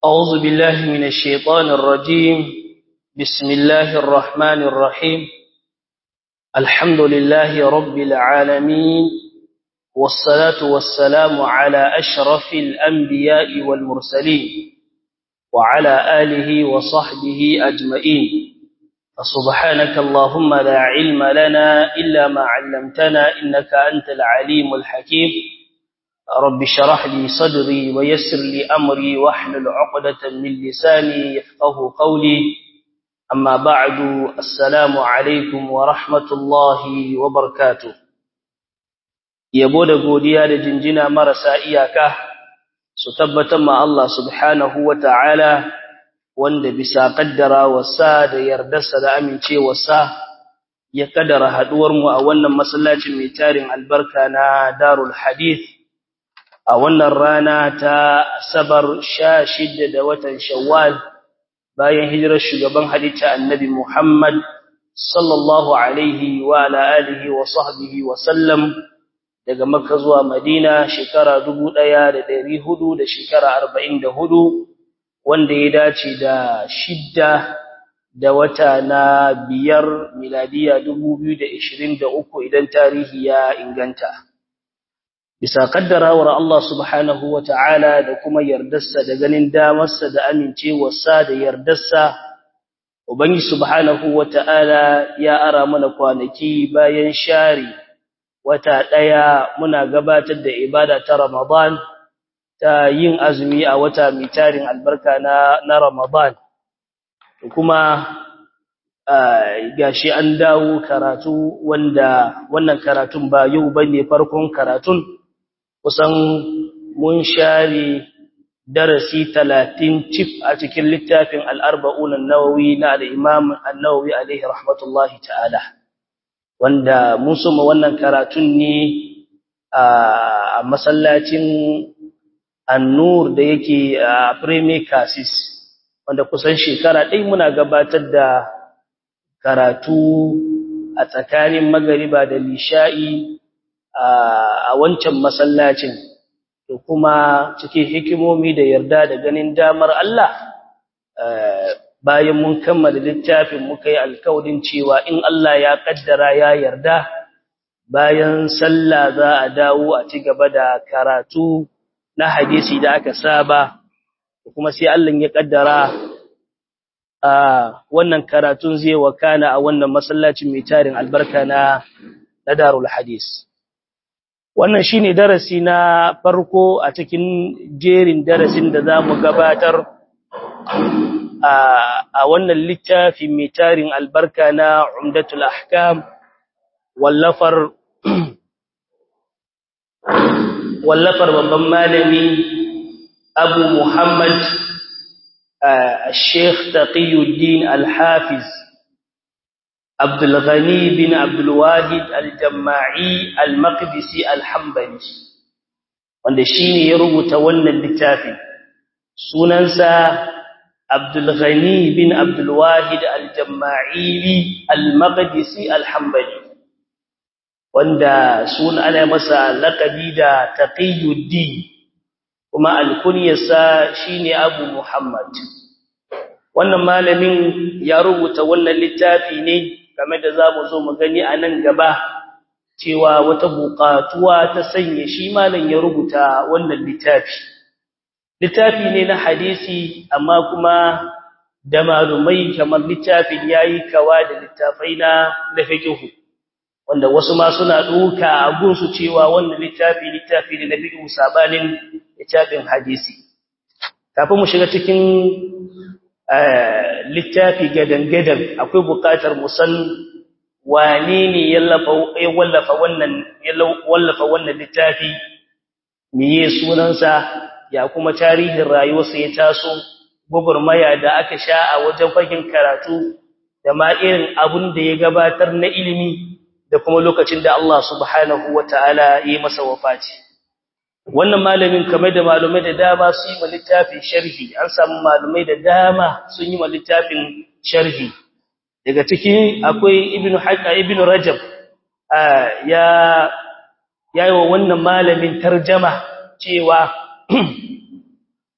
أعوذ بالله من الشيطان الرجيم بسم الله الرحمن الرحيم الحمد لله رب العالمين والصلاة والسلام على أشرف الأنبياء والمرسلين وعلى آله وصحبه أجمعين فسبحانك اللهم لا علم لنا إلا ما علمتنا إنك أنت العليم الحكيم رب شرح لي صدري ويسر لي أمري واحلل عقدة من لساني يفقه قولي أما بعد السلام عليكم ورحمة الله وبركاته yabo da godiya da jinjina marasa iyaka su tabbatar ma Allah subhanahu wa ta'ala wanda bisa kaddara wasa da yardarsa da amincewarsa ya kaddara haduwarmu a wannan masallacin mai tarin albarka na Darul Hadith a wannan rana ta Asabar 16 da watan Shawwal bayan hijirar shugaban halitta Annabi Muhammad sallallahu alaihi wa ala alihi wa sahbihi wa sallam daga Makka zuwa Madina shekara 1400 da shekara 44 wanda ya dace da shidda da wata na biyar miladiya 2023 idan tarihi ya inganta bisa kaddarawar Allah subhanahu wata'ala da kuma yardarsa da ganin damarsa da amincewarsa da yardarsa ubangi subhanahu wata'ala ya ara mana kwanaki bayan shari wata daya muna gabatar da ibada ta Ramadan ta yin azumi a wata mai tarin albarka na na Ramadan kuma gashi an dawo karatu wanda wannan karatun ba yau bane farkon karatun kusan mun share darasi 30 cif a cikin littafin al-arba'un an-nawawi na al-imam an-nawawi alaihi rahmatullahi ta'ala wanda mun soma wannan karatun ne a masallacin annur da yake a premier casis wanda kusan shekara ɗai muna gabatar da karatu a tsakanin magariba da lisha'i a wancan masallacin to kuma cikin hikimomi da yarda da ganin damar Allah bayan mun kammala littafin muka yi alkawarin cewa in Allah ya kaddara ya yarda bayan sallah za a dawo a ci gaba da karatu na hadisi da aka saba kuma sai Allah ya kaddara a wannan karatun zai wakana a wannan masallacin mai tarin albarka na na Darul Hadis wannan shine darasi na farko a cikin jerin darasin da zamu gabatar a wannan littafi mai tarin albarka na Umdatul Ahkam wallafar wallafar babban malami Abu Muhammad Sheikh Taqiyuddin Al-Hafiz Abdul Ghani bin Abdul Wahid Al-Jama'i Al-Maqdisi Al-Hanbali wanda shine ya rubuta wannan littafi sunansa Abdul Ghani bin Abdul Wahid Al-Jama'i Al-Maqdisi Al-Hanbali wanda suna ana masa laqabi da Taqiyuddin kuma alkunyarsa shine Abu Muhammad wannan malamin ya rubuta wannan littafi ne game da zamu zo mu gani a nan gaba cewa wata buƙatuwa ta sanya shi malam ya rubuta wannan littafi littafi ne na hadisi amma kuma da malumai kamar littafin yayi kawa da littafai na na fiqh wanda wasu ma suna duka a gunsu cewa wannan littafi littafi ne na fiqh sabanin littafin hadisi kafin mu shiga cikin littafi gadan-gadan akwai buƙatar mu san wane ne ya wallafa wannan ya wallafa wannan littafi meye sunansa ya kuma tarihin rayuwarsa ya taso gugurmaya da aka sha a wajen fagen karatu da ma irin abun da ya gabatar na ilimi da kuma lokacin da Allah subhanahu wataala ya yi masa wafati wannan malamin kamar da malumai da dama su yi littafin sharhi an samu malumai da dama sun yi littafin sharhi daga ciki akwai ibnu haqqa ibnu rajab ya yayi wa wannan malamin tarjama cewa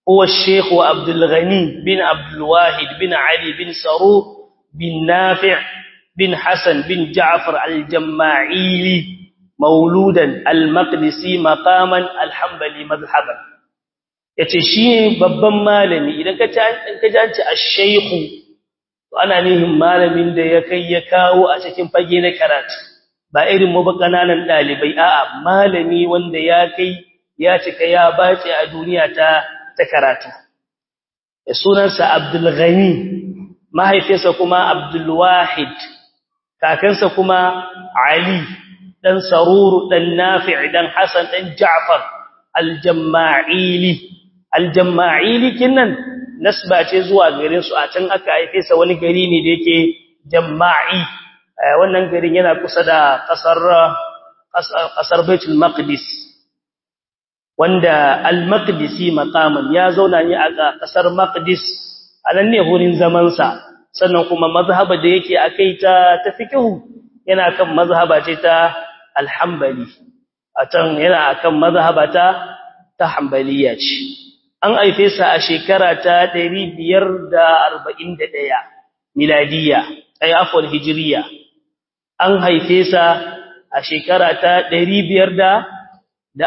هو الشيخ عبد الغني بن عبد الواحد بن علي بن سرور بن نافع بن حسن بن جعفر الجماعيلي مولودا المقدسي مقاما الحنبلي مذهبا yace shi babban malami idan ka ka ji an ce ash-shaykh to ana nihin malamin da ya kai ya kawo a cikin fage na karatu ba irin mu ba kananan dalibai a'a malami wanda ya kai ya cika ya bace a duniya ta ta karatu sunansa Abdul Ghani mahaifinsa kuma Abdul Wahid kakansa kuma Ali dan Saruru dan Nafi' dan Hassan dan Ja'far al-Jamma'ili al-Jamma'ili kinnan nasba ce zuwa garin su a can aka haife sa wani gari ne da yake Jamma'i wannan garin yana kusa da kasar kasar Baitul Maqdis wanda al-Maqdisi maqaman ya zauna ne a kasar Maqdis anan ne hurin zaman sa sannan kuma mazhaba da yake akai ta ta fiqhu yana kan mazhaba ce ta al-Hanbali atan yana akan mazhaba ta ta Hanbaliya ce an aife sa a shekara ta 541 miladiya ay afwan hijriya an haife sa a shekara ta 541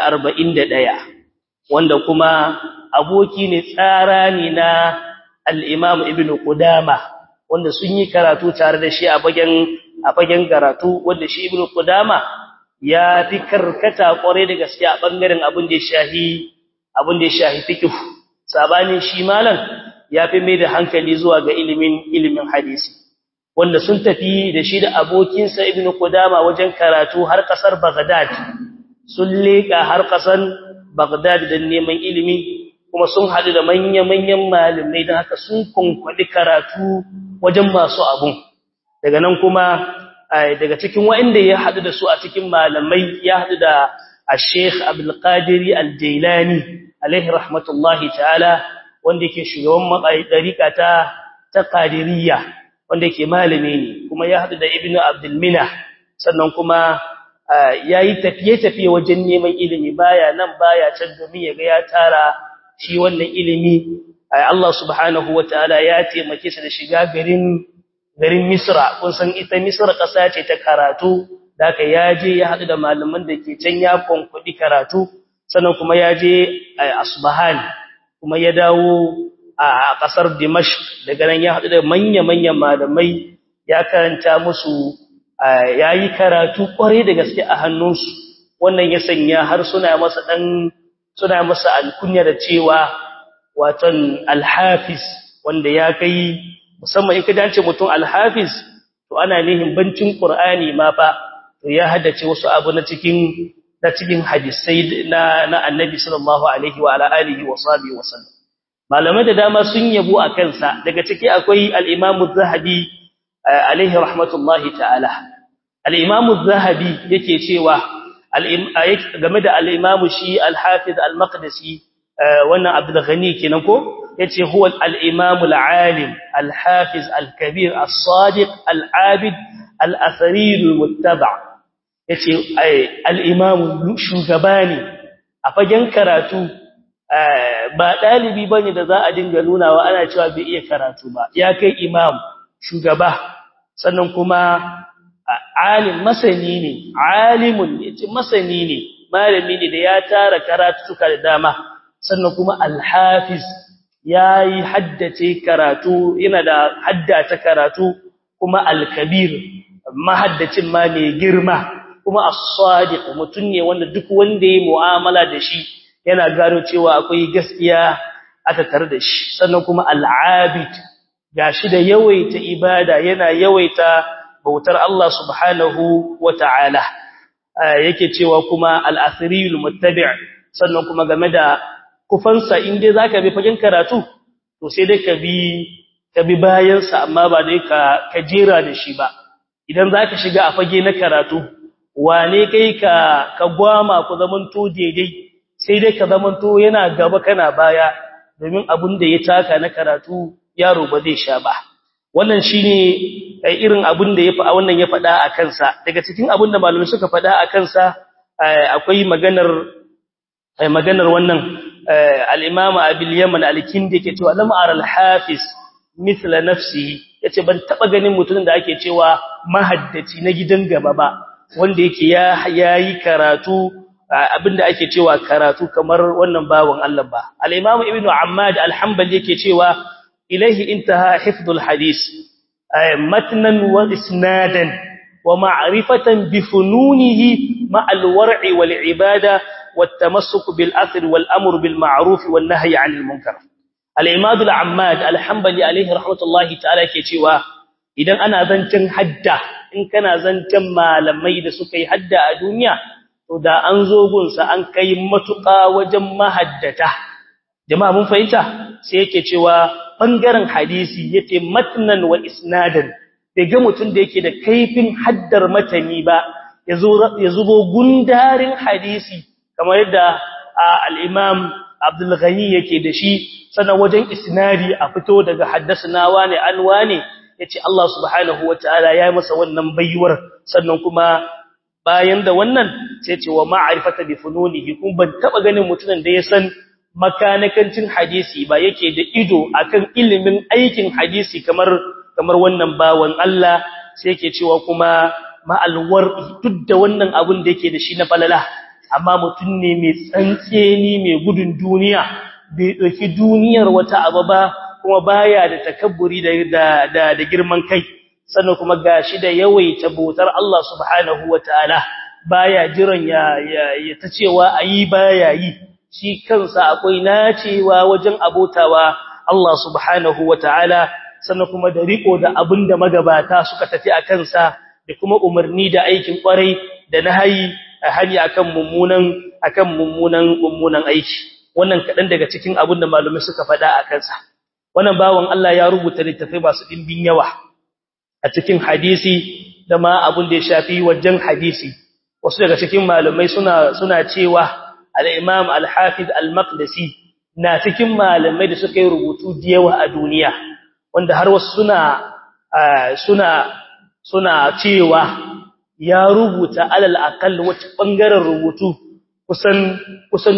wanda kuma aboki ne tsara ne na al-Imam Ibn Qudama wanda sun yi karatu tare da shi a bagen a bagen karatu wanda shi Ibn Qudama ya fi karkata kware da gaske a bangaren abin da ya shahi abin da ya shahi fiqh sabanin shi malam ya fi mai da hankali zuwa ga ilimin ilimin hadisi wanda sun tafi da shi da abokinsa Ibn Qudama wajen karatu har kasar Baghdad sun leka har kasan Baghdad don neman ilimi kuma sun haɗu da manya-manyan malamai don haka sun kunkwadi karatu wajen masu abun daga nan kuma daga cikin waɗanda ya haɗu da su a cikin malamai ya haɗu da Sheikh Abdul Qadir Al-Jailani alaihi rahmatullahi ta'ala wanda yake shugaban dariƙa ta ta Qadiriyya wanda yake malami ne kuma ya haɗu da Ibn Abdul Mina sannan kuma yayi tafiye-tafiye wajen neman ilimi baya nan baya can domin ya ga ya tara shi wannan ilimi Allah subhanahu wataala ya taimake shi da shiga garin garin Misra kun san ita Misra ƙasa ce ta karatu da aka yaje ya haɗu da malaman da ke can ya konkudi karatu sannan kuma yaje Asbahan kuma ya dawo a ƙasar Dimashq daga nan ya haɗu da manya-manyan malamai ya karanta musu yayi karatu ƙware da gaske a hannunsu wannan ya sanya har suna masa dan suna masa alkunya da cewa waton alhafiz wanda ya kai musamman in ka dace mutum alhafiz to ana nihin bancin qur'ani ma fa to ya haddace wasu abu na cikin na cikin hadisai na na annabi sallallahu alaihi wa ala alihi wa sahbihi wa sallam malamai da dama sun yabo a kansa daga ciki akwai al-imam az-zahabi alaihi rahmatullahi ta'ala al-imam az-zahabi yake cewa game da al-imam shi al-hafiz al-maqdisi wannan abdul ghani kenan ko yace huwa al-imam al-alim al-hafiz al-kabir as-sadiq al-abid al-athari al-muttaba yace al-imam shugabani a fagen karatu ba dalibi bane da za a dinga nunawa ana cewa bai iya karatu ba ya kai imam shugaba sannan kuma alim masani ne alimun yace masani ne malami ne da ya tara karatuka da dama sannan kuma alhafiz yayi haddace karatu yana da haddata karatu kuma alkabir mahaddacin ma ne girma kuma as-sadiq mutun ne wanda duk wanda yayi mu'amala da shi yana gano cewa akwai gaskiya aka tare da shi sannan kuma al-abid gashi da yawaita ibada yana yawaita bautar Allah subhanahu wata'ala yake cewa kuma al-asriyul muttabi' sannan kuma game da kufansa in dai zaka bi fagen karatu to sai dai ka bi ka bi bayan sa amma ba dai ka ka jera da shi ba idan zaka shiga a fage na karatu wane kai ka ka gwama ku zamanto daidai sai dai ka zamanto yana gaba kana baya domin abin da ya taka na karatu yaro ba zai sha ba wannan shine irin abin da ya fa wannan ya faɗa a kansa daga cikin abin da malamai suka faɗa a kansa akwai maganar ai maganar wannan al-imam abil yaman al-kindi yake cewa lam ara al-hafiz mithla nafsihi yace ban taba ganin mutumin da ake cewa mahaddaci na gidan gaba ba wanda yake ya yayi karatu abinda ake cewa karatu kamar wannan bawon Allah ba al-imam ibn ammad al-hanbali yake cewa ilaihi intaha hifdhul hadith matnan wa isnadan wa ma'rifatan bi fununihi ma al-war'i wal ibada wat tamassuk bil athar wal amr bil ma'ruf wan nahy 'anil munkar al-imam al-ammad al-hanbali alayhi rahmatullahi ta'ala yake cewa idan ana zancen hadda in kana zancen malamai da suka yi hadda a duniya to da an zo gunsa an kai matuƙa wajen mahaddata jama'a mun fahimta sai yake cewa bangaren hadisi yake matnan wa isnadan bai ga mutum da yake da kaifin haddar matani ba ya zubo gundarin hadisi kamar yadda al-imam Abdul Ghani yake da shi sannan wajen isnadi a fito daga haddasana wane an wane yace Allah subhanahu wataala ya masa wannan baiwar sannan kuma bayan da wannan sai ce wa ma'rifata bi fununihi kun ban taba ganin mutumin da ya san makanakancin hadisi ba yake da ido akan ilimin aikin hadisi kamar kamar wannan bawan Allah sai yake cewa kuma ma'alwar duk da wannan abun da yake da shi na falala amma mutum ne mai tsantseni mai gudun duniya bai dauki duniyar wata abu ba kuma baya da takabburi da da da girman kai sannan kuma gashi da yawaita bautar Allah subhanahu wataala baya jiran ya ya ta cewa ayi baya yi shi kansa akwai nacewa wajen abotawa Allah subhanahu wataala sannan kuma da riko da abinda magabata suka tafi a kansa da kuma umarni da aikin kwarai da nahayi hari akan mummunan akan mummunan mummunan aiki wannan kadan daga cikin abinda malamai suka faɗa a kansa wannan bawon Allah ya rubuta littafai masu dimbin yawa a cikin hadisi da ma abin da ya shafi wajen hadisi wasu daga cikin malamai suna suna cewa al-Imam al-Hafiz al-Maqdisi na cikin malamai da suka yi rubutu da yawa a duniya wanda har wasu suna suna suna cewa ya rubuta alal aqall wata bangaren rubutu kusan kusan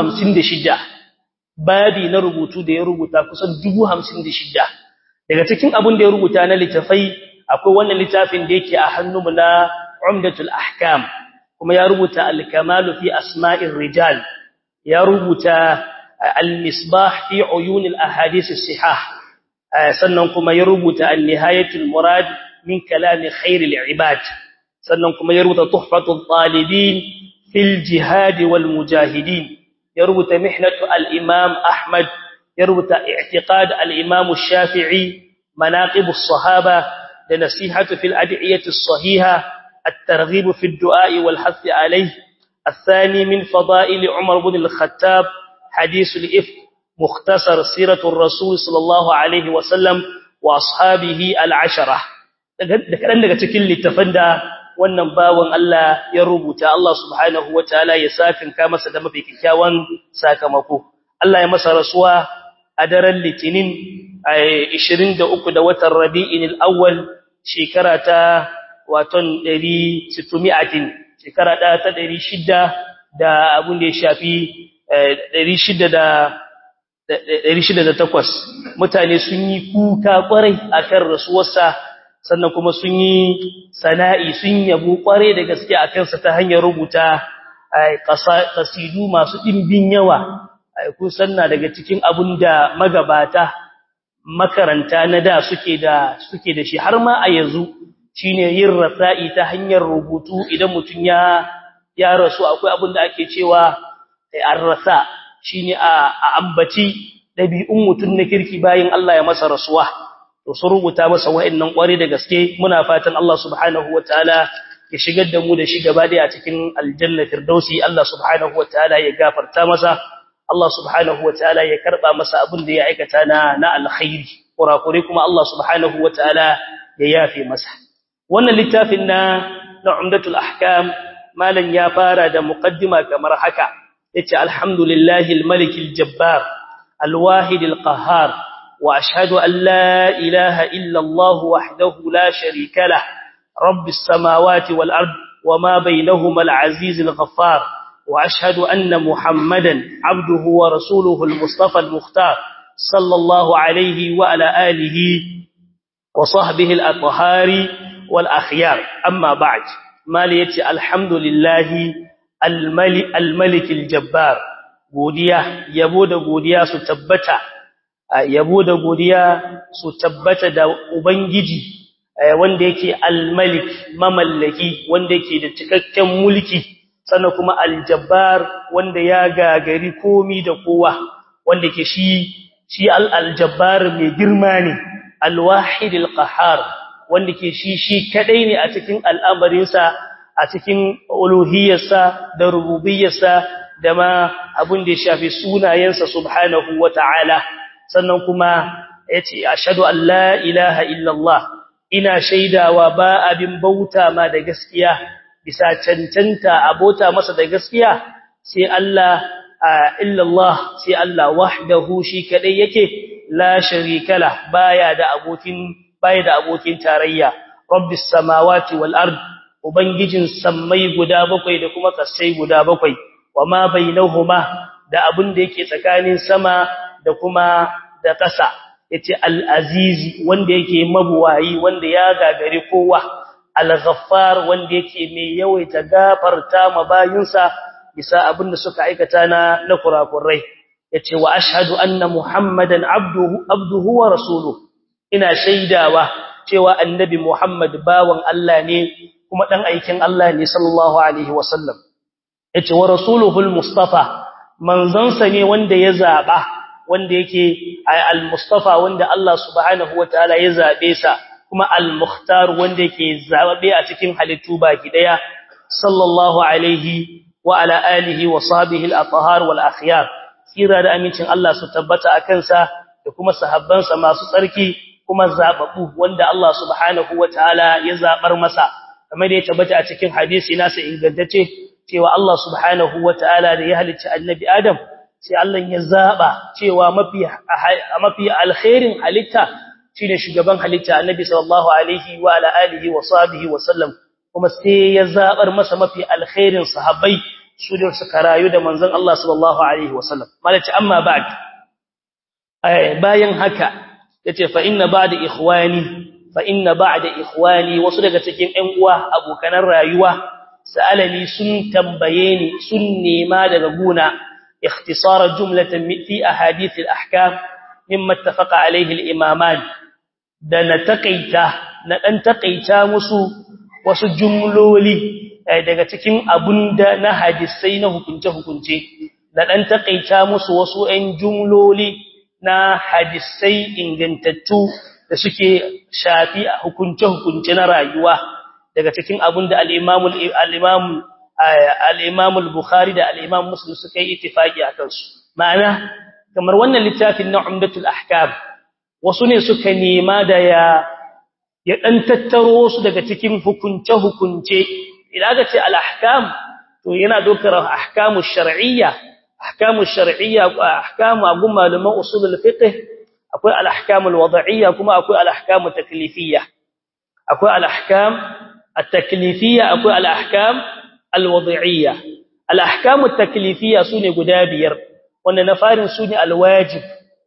56 babi na rubutu da ya rubuta kusan 56 daga cikin abin da ya rubuta na littafai akwai wannan littafin da yake a hannunmu na Umdatul Ahkam kuma ya rubuta Al-Kamalu fi Asma'ir Rijal ya rubuta Al-Misbah fi Uyun al-Ahadith as-Sihah sannan kuma ya rubuta An-Nihayatul Murad min Kalam Khair al-Ibad sannan kuma ya rubuta Tuhfatul Talibin fil Jihad wal Mujahidin ya rubuta Mihnatu al-Imam Ahmad ya rubuta I'tiqad al-Imam Shafi'i مناقب الصحابة لنصيحة في الأدعية الصحيحة الترغيب في الدعاء والحث عليه الثاني من فضائل عمر بن الخطاب حديث الإفك مختصر سيرة الرسول صلى الله عليه وسلم وأصحابه العشرة لكن daga cikin littafin da wannan bawon Allah ya rubuta Allah subhanahu wataala ya sakin ka masa da mafi kikkiawan sakamako Allah ya masa rasuwa a daren litinin 23 da watan rabi'in al-awwal shekara ta waton 600 shekara da ta 600 da abun da ya shafi 600 da 608 mutane sun yi kuka kwarai akan rasuwarsa sannan kuma sun yi sana'i sun yabo kwarai da gaske akan sa ta hanyar rubuta qasidu masu dimbin yawa kusan na daga cikin abun da magabata makaranta na da suke da suke da shi har ma a yanzu shine yin rasa'i ta hanyar rubutu idan mutun ya ya rasu akwai abun da ake cewa ar-rasa shine a ambaci dabi'un mutun na kirki bayin Allah ya masa rasuwa to sun rubuta masa wa'annan kware da gaske muna fatan Allah subhanahu wataala ya shigar da mu da shi gaba da a cikin aljanna firdausi Allah subhanahu wataala ya gafarta masa Allah subhanahu wataala ya karba masa abin da ya aikata na na alkhairi kurakure kuma Allah subhanahu wataala ya yafe masa wannan littafin na na umdatul ahkam malan ya fara da muqaddima kamar haka yace alhamdulillahi almalik aljabbar alwahid alqahhar wa ashhadu an la ilaha illa Allah wahdahu la sharika lah rabbis samawati wal ard wama bainahuma alaziz alghaffar وأشهد أن محمدا عبده ورسوله المصطفى المختار صلى الله عليه وعلى آله وصحبه الأطهار والأخيار أما بعد ما ليتي الحمد لله الملك, الملك الجبار godiya yabo da godiya su tabbata yabo da godiya su tabbata da ubangiji wanda yake al-malik mamallaki wanda yake da cikakken mulki sannan kuma al-jabbar wanda ya gagari komi da kowa wanda ke shi shi al-jabbar mai girma ne al-wahid al-qahhar wanda ke shi shi kadai ne a cikin al'amarinsa a cikin uluhiyarsa da rububiyyarsa da ma abin da ya shafi sunayensa subhanahu wata'ala sannan kuma yace ashhadu an la ilaha illallah ina shaidawa ba abin bauta ma da gaskiya bisa cancanta abota masa da gaskiya sai Allah illallah sai Allah wahdahu shi kadai yake la sharika la baya da abokin baya da abokin tarayya rabbis samawati wal ard ubangijin sammai guda bakwai da kuma kasai guda bakwai wama bainahuma da abin da yake tsakanin sama da kuma da ƙasa yace al-azizi wanda yake mabuwayi wanda ya gagare kowa al-ghaffar wanda yake mai yawaita gafarta ma bayinsa bisa abin da suka aikata na na kurakurai yace wa ashhadu anna muhammadan abduhu abduhu wa rasuluhu ina shaidawa cewa annabi muhammad bawan Allah ne kuma dan aikin Allah ne sallallahu alaihi wasallam yace wa rasuluhul mustafa manzansa ne wanda ya zaba wanda yake al-mustafa wanda Allah subhanahu wataala ya zabe sa kuma al-mukhtar wanda yake zabe a cikin halittu baki daya sallallahu alaihi wa ala alihi wa sahbihi al-athhar wal akhyar tsira da amincin Allah su tabbata akan sa da kuma sahabbansa masu tsarki kuma zababu wanda Allah subhanahu wataala ya zabar masa kamar da ya tabbata a cikin hadisi nasa ingantacce cewa Allah subhanahu wataala da ya halicci annabi Adam sai Allah ya zaba cewa mafi mafi alkhairin halitta shine shugaban halitta annabi sallallahu alaihi wa ala alihi wa sahbihi wa sallam kuma sai ya zabar masa mafi alkhairin sahabbai su da suka rayu da manzon Allah sallallahu alaihi wa sallam malaci amma ba'd bayan haka yace fa inna ba'da ikhwani fa inna ba'da ikhwani wasu daga cikin ƴan uwa abokanan rayuwa sa'alani sun tambaye ni sun nema daga guna ikhtisara jumlatan fi ahadith al-ahkam mimma ittafaqa alayhi al-imaman da na takaita na dan takaita musu wasu jumloli daga cikin abunda na hadisai na hukunce hukunce da dan takaita musu wasu ɗan jumloli na hadisai ingantattu da suke shafi hukunce hukunce na rayuwa daga cikin abin da al-Imam al-Imam al-Imam al-Bukhari da al-Imam Muslim suka yi ittifaki akan su ma'ana kamar wannan littafin na Umdatul Ahkam wasu ne suka nema da ya ya dan tattaro su daga cikin hukunce hukunce idan aka ce al-ahkam to yana dokar ahkamu shar'iyya ahkamu shar'iyya ahkamu agun malaman usulul fiqh akwai al-ahkam al-wad'iyya kuma akwai al-ahkam taklifiyya akwai al-ahkam التكليفية أكو الأحكام الوضعية الأحكام التكليفية سوني قدابير وأن نفار سوني الواجب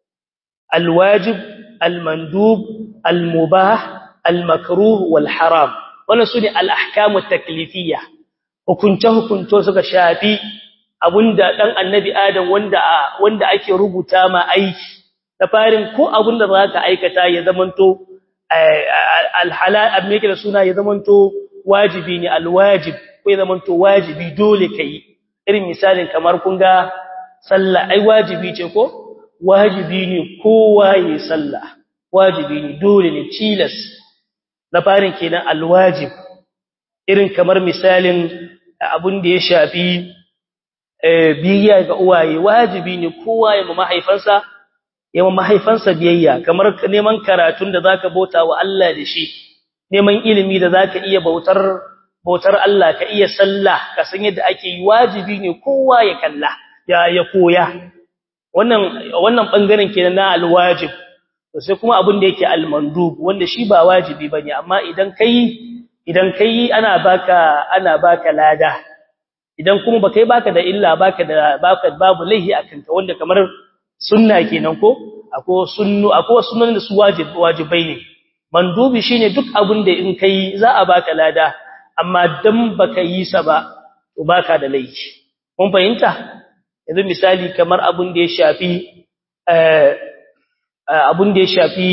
الواجب المندوب المباح المكروه والحرام وأن سوني الأحكام التكليفية وكنته كنته سكا شافي abunda dan annabi adam wanda wanda ake rubuta ma aiki da farin ko abunda zaka aikata ya zamanto alhalal abin yake da suna ya zamanto wajibi ne alwajib ko ya zamanto wajibi dole kai irin misalin kamar kun ga sallah ai wajibi ce ko wajibi ne kowa yi sallah wajibi ne dole ne tilas na farin kenan alwajib irin kamar misalin abin da ya shafi biyayya ga uwaye wajibi ne kowa ya mahaifansa yawan mahaifansa biyayya kamar neman karatun da zaka bauta wa Allah da shi neman ilimi da zaka iya bautar bautar Allah ka iya sallah ka san yadda ake yi wajibi ne kowa ya kalla ya ya koya wannan wannan bangaren kenan na alwajib to sai kuma abin da yake almandub wanda shi ba wajibi bane amma idan kai idan kai ana baka ana baka lada idan kuma baka yi baka da illa baka da baka babu laihi akan ka wanda kamar sunna kenan ko akwai sunnu akwai sunnan da su wajibi wajibai ne mandubi shine duk abin da in kai za a baka lada amma dan baka yi sa ba to baka da laifi kun fahimta yanzu misali kamar abin da ya shafi eh abin da ya shafi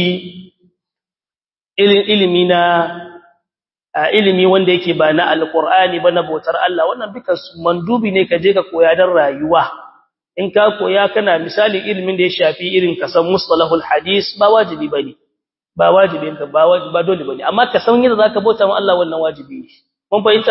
ilimi na ilimi wanda yake ba na alqur'ani ba na bautar Allah wannan duka mandubi ne ka je ka koya dan rayuwa in ka koya kana misali ilimin da ya shafi irin kasan mustalahul hadis ba wajibi bane ba wajibi ka ba wajibi ba dole bane amma ka san yadda zaka bauta ma Allah wannan wajibi ne mun fahimta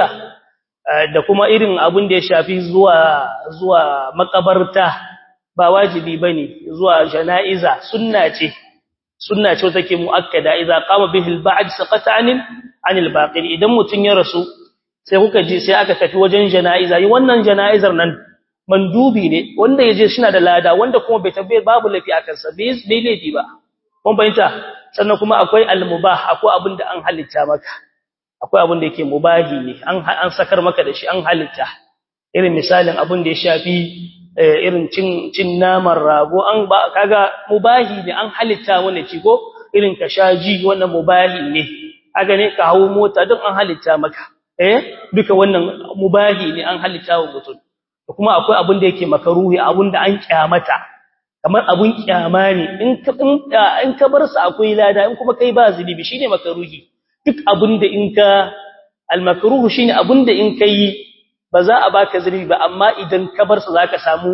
da kuma irin abin da ya shafi zuwa zuwa makabarta ba wajibi bane zuwa janaiza sunna ce sunna ce take muakkada idza qama bihi al-ba'd saqata 'anil 'anil baqi idan mutun ya rasu sai kuka ji sai aka tafi wajen janaiza yi wannan janaizar nan mandubi ne wanda yaje shina da lada wanda kuma bai tabbai babu lafi akan sa bai bai laifi ba kun bayyana sannan kuma akwai al-mubah akwai abin da an halitta maka akwai abin da yake mubahi ne an an sakar maka da shi an halitta irin misalin abin da ya shafi irin cin cin naman rago an ba kaga mubahi ne an halitta wanda ci ko irin ka shaji wannan mubahi ne haka ne ka hawo mota duk an halitta maka eh duka wannan mubahi ne an halitta wa mutum kuma akwai abin da yake makaruhi abin da an kyamata kamar abun kyama ne in ka in ka bar sa akwai lada in kuma kai ba zunubi shine makaruhi duk abin da in ka al makruhu shine abin da in kai ba za a baka zunubi ba amma idan ka bar sa zaka samu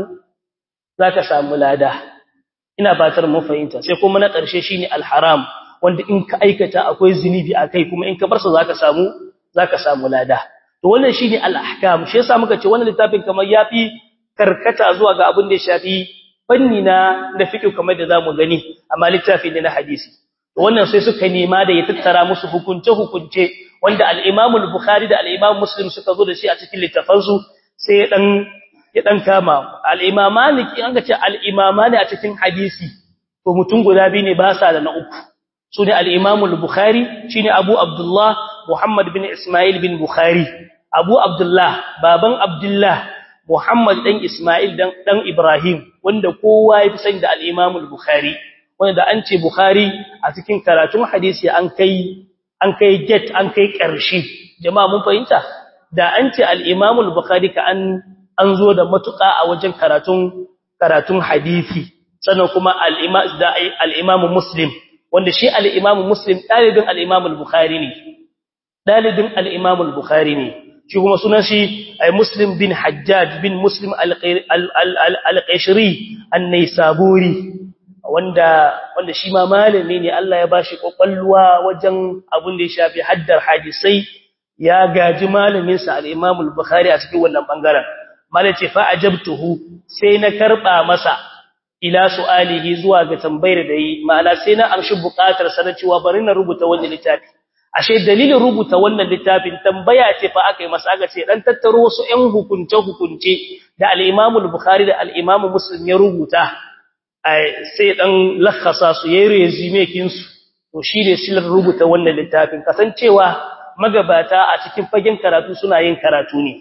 zaka samu lada ina fatar mun fahimta sai kuma na ƙarshe shine al-haram wanda in ka aikata akwai zunubi akai kuma in ka bar sa zaka samu zaka samu lada to wannan shine al-ahkam shi yasa muka ce wannan littafin kamar yafi karkata zuwa ga abin da ya shafi fanni na da fiqh kamar da zamu gani amma littafi ne na hadisi to wannan sai suka nema da ya tattara musu hukunce hukunce wanda al-Imam al-Bukhari da al-Imam Muslim suka zo da shi a cikin littafansu sai ya dan ya dan kama al-Imam Malik an ga ce al-Imamani a cikin hadisi to mutum guda biyu ne ba sa da na uku su ne al-Imam al-Bukhari shine Abu Abdullah Muhammad bin Ismail bin Bukhari Abu Abdullah baban Abdullah Muhammad dan Ismail dan dan Ibrahim wanda kowa ya fi sani da al-Imam al-Bukhari wanda da an ce Bukhari a cikin karatun hadisi an kai an kai get an kai ƙarshe jama'a mun fahimta da an ce al-Imam al-Bukhari ka an an zo da matuƙa a wajen karatun karatun hadisi sannan kuma al-Imam da al-Imam Muslim wanda shi al-Imam Muslim dalibin al-Imam al-Bukhari ne dalibin al-Imam al-Bukhari ne shi kuma sunan shi Muslim bin Hajjaj bin Muslim al-Qashri an-Naisaburi wanda wanda shi ma malami ne Allah ya bashi kokwalwa wajen abun da ya shafi haddar hadisai ya gaji malamin sa al-Imam al-Bukhari a cikin wannan bangaren malace fa ajabtuhu sai na karba masa ila su'alihi zuwa ga tambayar da yi ma'ana sai na amshi bukatar sa na cewa bari na rubuta wannan littafi ashe dalilin rubuta wannan littafin tambaya ce fa aka yi masa aka ce dan tattaro wasu ƴan hukunce hukunce da al-Imam al-Bukhari da al-Imam Muslim ya rubuta sai dan lakhasa su yayi resume kin su to shine silar rubuta wannan littafin kasancewa magabata a cikin fagen karatu suna yin karatu ne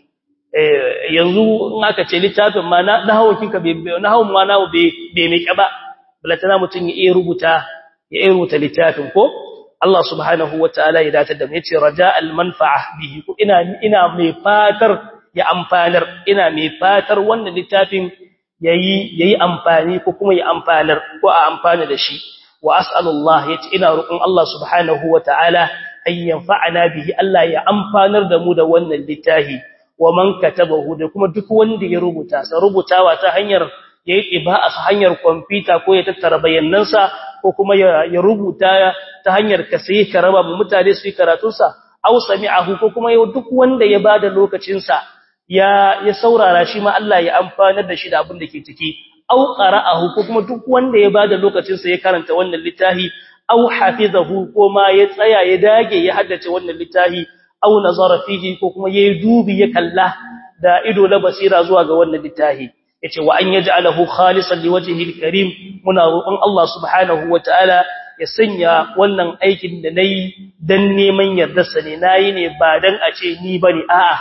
yanzu in aka ce littafin ma na nahawun kinka bai nahawun ma nawo bai bai mai ba balatana mutun ya iya rubuta ya iya rubuta littafin ko Allah subhanahu wataala ya datar da mu yace raja'al manfa'a bihi ko ina ina mai fatar ya amfanar ina mai fatar wannan littafin yayi yayi amfani ko kuma ya amfanar ko a amfana da shi wa as'alullah yace ina roƙon Allah subhanahu wataala ay yanfa'ana bihi Allah ya amfanar da mu da wannan littafi wa man katabahu da kuma duk wanda ya rubuta sa rubutawa ta hanyar yayi iba'a ta hanyar computer ko ya tattara bayanansa ko kuma ya rubuta ta hanyar ka sai ka raba mu mutane su yi karatun sa aw sami'ahu ko kuma duk wanda ya bada lokacin sa ya ya saurara shi ma Allah ya amfanar da shi da abin da ke ciki aw qara'ahu ko kuma duk wanda ya bada lokacin sa ya karanta wannan littafi aw hafizahu ko ma ya tsaya ya dage ya haddace wannan littafi aw nazara fihi ko kuma yayi dubi ya kalla da ido na basira zuwa ga wannan littafi yace wa an yaj'alahu khalisan liwajhihi alkarim muna roƙon Allah subhanahu wataala ya sanya wannan aikin da nayi dan neman yardarsa ne nayi ne ba dan a ce ni bane a'a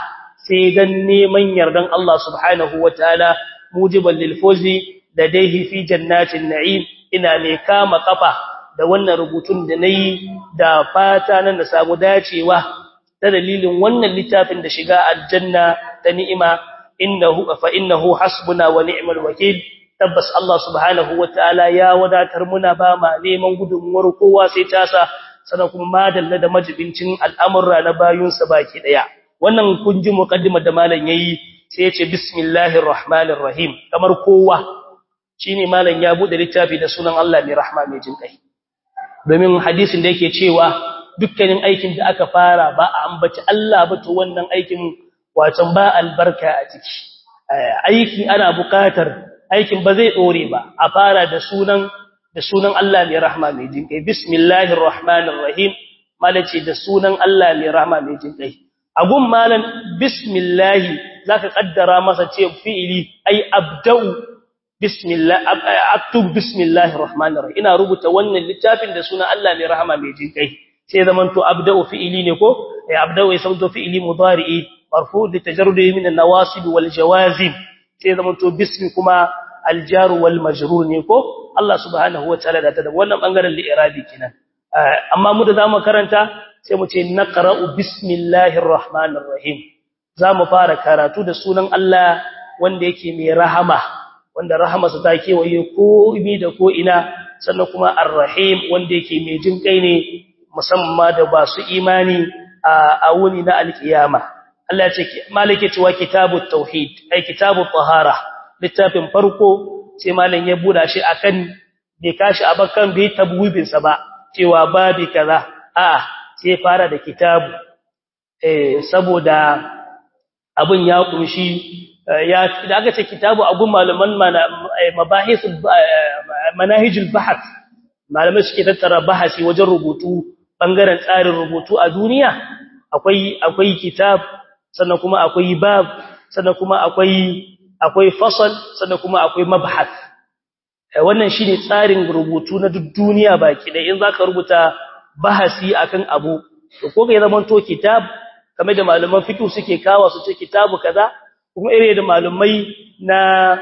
sai dan neman yardan Allah subhanahu wataala mujiban lil fawzi ladayhi fi jannatin na'im ina ne kama kafa da wannan rubutun da nayi da fata nan da samu dacewa ta dalilin wannan littafin da shiga aljanna ta ni'ima innahu fa innahu hasbuna wa ni'mal wakeel tabbas Allah subhanahu wataala ya wadatar muna ba ma neman gudunmuwar kowa sai tasa sannan kuma madalla da majibincin al'amurra na bayunsa baki daya wannan kun ji muqaddimar da malam yayi sai ya ce bismillahir rahmanir rahim kamar kowa shine malam ya bude littafi da sunan Allah mai rahma mai jin kai domin hadisin da yake cewa dukkanin aikin da aka fara ba a ambaci Allah ba to wannan aikin wacan ba albarka a ciki aiki ana buƙatar aikin ba zai dore ba a fara da sunan da sunan Allah mai rahma mai jin kai bismillahir rahmanir rahim malace da sunan Allah mai rahma mai jin kai agun malan bismillah zaka kaddara masa ce fi'ili ai abda'u bismillah aktub bismillahir rahmanir rahim ina rubuta wannan littafin da sunan Allah mai rahama mai jin kai sai zaman to abda'u fi'ili ne ko ai abda'u sai to fi'ili mudari'i marfu li tajarrudi min an-nawasib wal jawazim sai zaman to bismi kuma al-jar wal majrur ne ko Allah subhanahu wa ta'ala da ta da wannan bangaren li'irabi kenan amma mu da zamu karanta sai mu ce naqra'u bismillahir rahmanir rahim zamu fara karatu da sunan Allah wanda yake mai rahama wanda rahamarsa ta kewaye ko imi da ko ina sannan kuma ar-rahim wanda yake mai jin kai ne musamman da ba su imani a wuni na alkiyama Allah ya ce malike cewa kitabut tauhid ai kitabut tahara littafin farko sai malam ya buda shi akan bai kashi abakan bai tabwibin sa ba cewa babi kaza a sai fara da kitabu eh saboda abin ya kunshi ya da aka ce kitabu abun malaman mabahis manahijul bahth malamai suke tattara bahasi wajen rubutu bangaren tsarin rubutu a duniya akwai akwai kitab sannan kuma akwai bab sannan kuma akwai akwai fasal sannan kuma akwai mabhath wannan shine tsarin rubutu na duk duniya baki da in zaka rubuta bahasi akan abu to ko ga zaman to kitab kamar da malaman fiqh suke kawo su ce kitabu kaza kuma ire da malumai na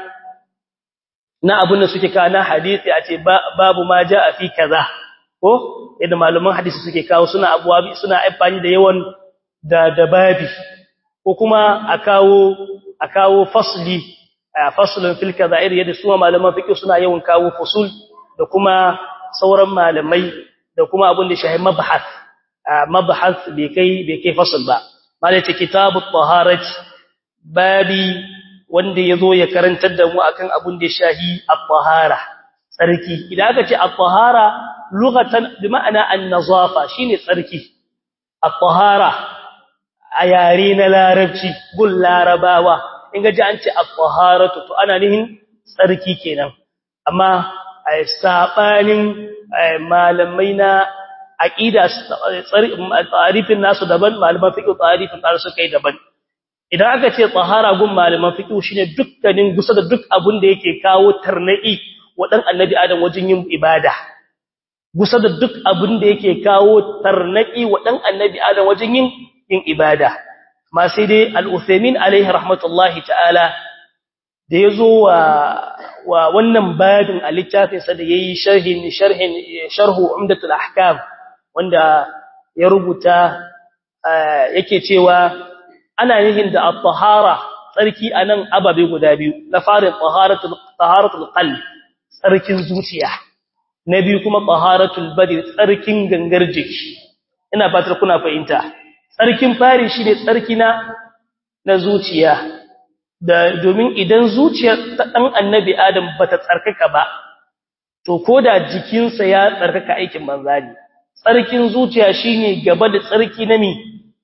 na abun da suke kawo na hadisi a ce babu ma jaa fi kaza ko yadda maluman hadisi suke kawo suna abuwa suna amfani da yawan da da babi ko kuma a kawo a kawo fasli faslun fil kaza ire yadda su malaman fiqh suna yawan kawo fusul da kuma sauran malamai da kuma abun da shahi mabhath mabhath bai kai bai kai fasl ba malai ce kitabut taharati babi wanda yazo ya karantar da mu akan abun da shahi at-tahara tsarki idan aka ce at-tahara lughatan bi ma'ana an-nazafa shine tsarki at-tahara a yare na larabci gul larabawa in ga ji an ce at-taharatu to ana nihin tsarki kenan amma sabanin malamai na aqida tsarifin nasu daban malaman fiqh tsarifin nasu kai daban idan aka ce tsahara gun malaman fiqh shine dukkanin gusa da duk abun da yake kawo tarnai wa dan annabi adam wajen yin ibada gusa da duk abun da yake kawo tarnai wa dan annabi adam wajen yin yin ibada ma sai dai al-Uthaymeen alaihi rahmatullahi ta'ala da yazo wa wa wannan babin a littafin sa da yayi sharhin sharhin sharhu umdatul ahkam wanda ya rubuta yake cewa ana yin da at-tahara tsarki anan ababe guda biyu na farin taharatul taharatul qalb tsarkin zuciya na biyu kuma taharatul badri tsarkin gangar jiki ina fatar kuna fahimta tsarkin fari shine tsarki na na zuciya da domin idan zuciyar ta dan annabi adam bata tsarkaka ba to koda jikinsa ya tsarkaka aikin manzali tsarkin zuciya shine gaba da tsarki na mi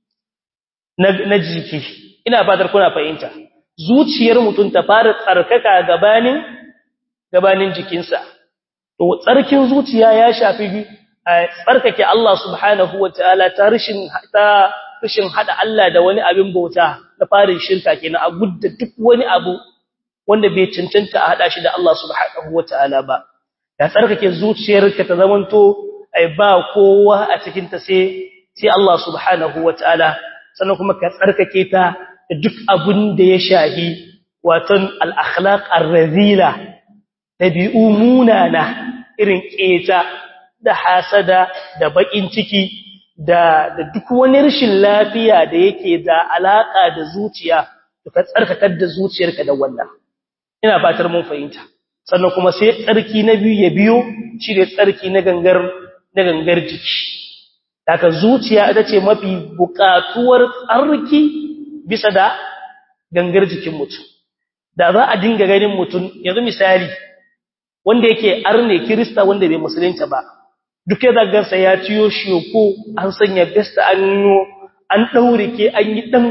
na jiki ina fatar kuna fahimta zuciyar mutum ta fara tsarkaka gabanin gabanin jikinsa to tsarkin zuciya ya shafi tsarkake Allah subhanahu wataala ta rishin ta rishin hada Allah da wani abin bauta na farin shirka kenan a gudda duk wani abu wanda bai cancanta a hada shi da Allah subhanahu wataala ba ya tsarkake zuciyarka ta zamanto ai ba kowa a cikin ta sai sai Allah subhanahu wataala sannan kuma ka tsarkake ta duk abun da ya shahi watan al-akhlaq ar-razila tabi'u munana irin keta da hasada da bakin ciki da da duk wani rashin lafiya da yake da alaka da zuciya to ka tsarkakar da zuciyarka da wannan ina fatar mun fahimta sannan kuma sai tsarki na biyu ya biyo shi ne tsarki na gangar na gangar jiki daga zuciya ita ce mafi buƙatuwar tsarki bisa da gangar jikin mutum da za a dinga ganin mutum yanzu misali wanda yake arne kirista wanda bai musulunta ba duk ya zagarsa ya ciyo shiyoko an sanya besta an yi an ɗaure ke an yi ɗan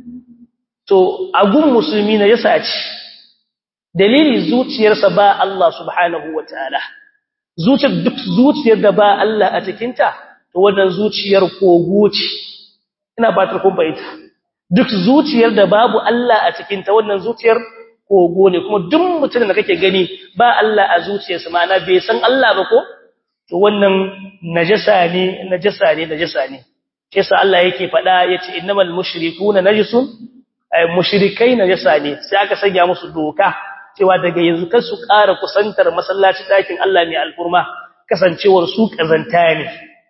to agun musulmi na yasa ce dalili zuciyarsa ba Allah subhanahu wa ta'ala zuciyar duk zuciyar da ba Allah a cikinta to wannan zuciyar kogo ce ina ba ta kun bayyana duk zuciyar da babu Allah a cikinta wannan zuciyar kogo ne kuma duk mutum da kake gani ba Allah a zuciyarsa ma'ana bai san Allah ba ko to wannan najasa ne najasa ne najasa ne sai sa Allah yake faɗa yace innamal mushrikuuna najisun ay mushrikai najasa ne sai aka sanya musu doka cewa daga yanzu kar su ƙara kusantar masallaci ɗakin Allah mai alfurma kasancewar su kazanta ne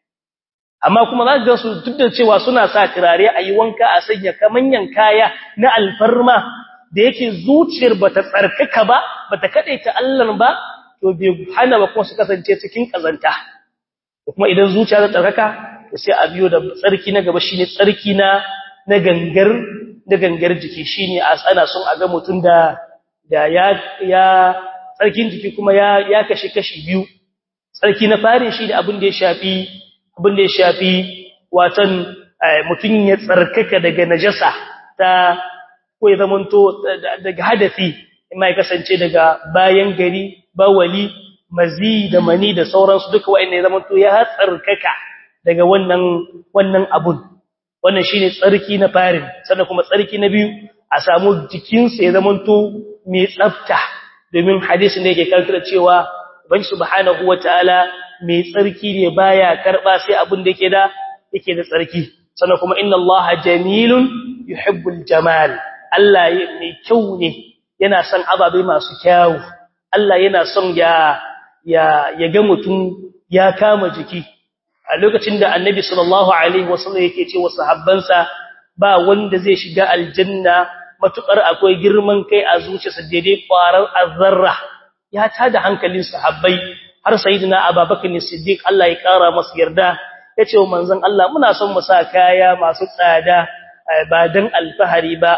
amma kuma za ga su duk da cewa suna sa turare a yi wanka a sanya kamanyan kaya na alfarma da yake zuciyar bata tsarkaka ba bata kadaita Allah ba to bai hana ba kuma su kasance cikin kazanta kuma idan zuciya ta tsarkaka sai a biyo da tsarki na gaba shine tsarki na na gangar na gangar jiki shine a ana son a ga mutun da da ya ya tsarkin jiki kuma ya ya kashi kashi biyu tsarki na farin shine abin da ya shafi abin da ya shafi watan mutun ya tsarkaka daga najasa ta ko ya zamanto daga hadafi mai kasance daga bayan gari bawali mazi da mani da sauransu duka wa'anne ya zamanto ya tsarkaka daga wannan wannan abun wannan shine tsarki na farin sannan kuma tsarki na biyu a samu jikinsa ya zamanto mai tsafta domin hadisin da yake kankira cewa ban subhanahu wataala mai tsarki ne baya karba sai abun da yake da yake da tsarki sannan kuma inna allaha jamilun yuhibbul jamal Allah mai kyau ne yana son ababai masu kyawu Allah yana son ya ya ya ga mutum ya kama jiki a lokacin da Annabi sallallahu alaihi wasallam yake ce wa sahabbansa ba wanda zai shiga aljanna matukar akwai girman kai a zuciyarsa daidai kwarar azzarra ya tada hankalin sahabbai har sayyidina Abubakar Siddiq Allah ya kara masa yarda yace wa manzon Allah muna son mu sa kaya masu tsada ba dan alfahari ba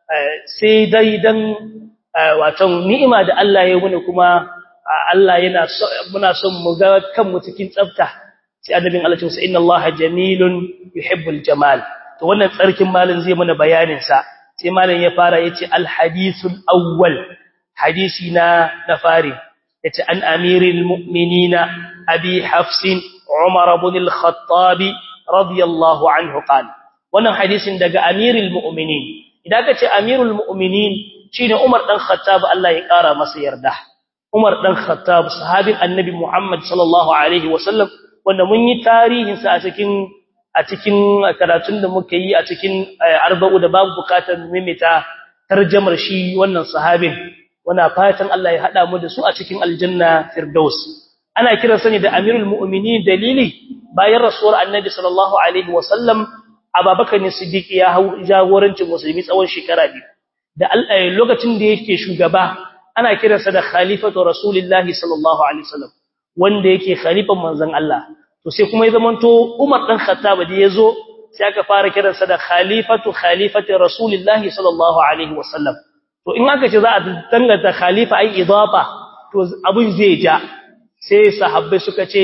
sai dai dan wato ni'ima da Allah ya muni kuma Allah yana muna son mu ga kanmu cikin tsafta sai annabin Allah ce inna Allaha jamilun yuhibbul jamal to wannan tsarkin malin zai mana bayanin sa sai malin ya fara yace al hadithul awwal hadisi na na fari yace an amiril mu'minina abi hafsin umar ibn al-khattab radiyallahu anhu qala wannan hadisin daga amiril mu'minin idan ka ce amirul mu'minin shine Umar dan Khattab Allah ya kara masa yarda Umar dan Khattab sahabin Annabi Muhammad sallallahu alaihi wasallam wanda mun yi tarihin sa a cikin a cikin karatun da muka yi a cikin arba'u da babu bukatar mimita tarjamar shi wannan sahabin wana fatan Allah ya hada mu da su a cikin aljanna firdaus ana kiran sa ne da amirul mu'minin dalili bayan rasuwar Annabi sallallahu alaihi wasallam Abubakar ne Siddiq ya hau jagorancin musulmi tsawon shekara biyu da lokacin da yake shugaba ana kiransa da khalifatu rasulillahi sallallahu alaihi wasallam wanda yake khalifan manzon Allah to sai kuma ya zamanto Umar dan Khattab da yazo sai aka fara kiransa da khalifatu khalifati rasulillahi sallallahu alaihi wasallam to in aka ce za a danganta khalifa ai idafa to abun zai ja sai sahabbai suka ce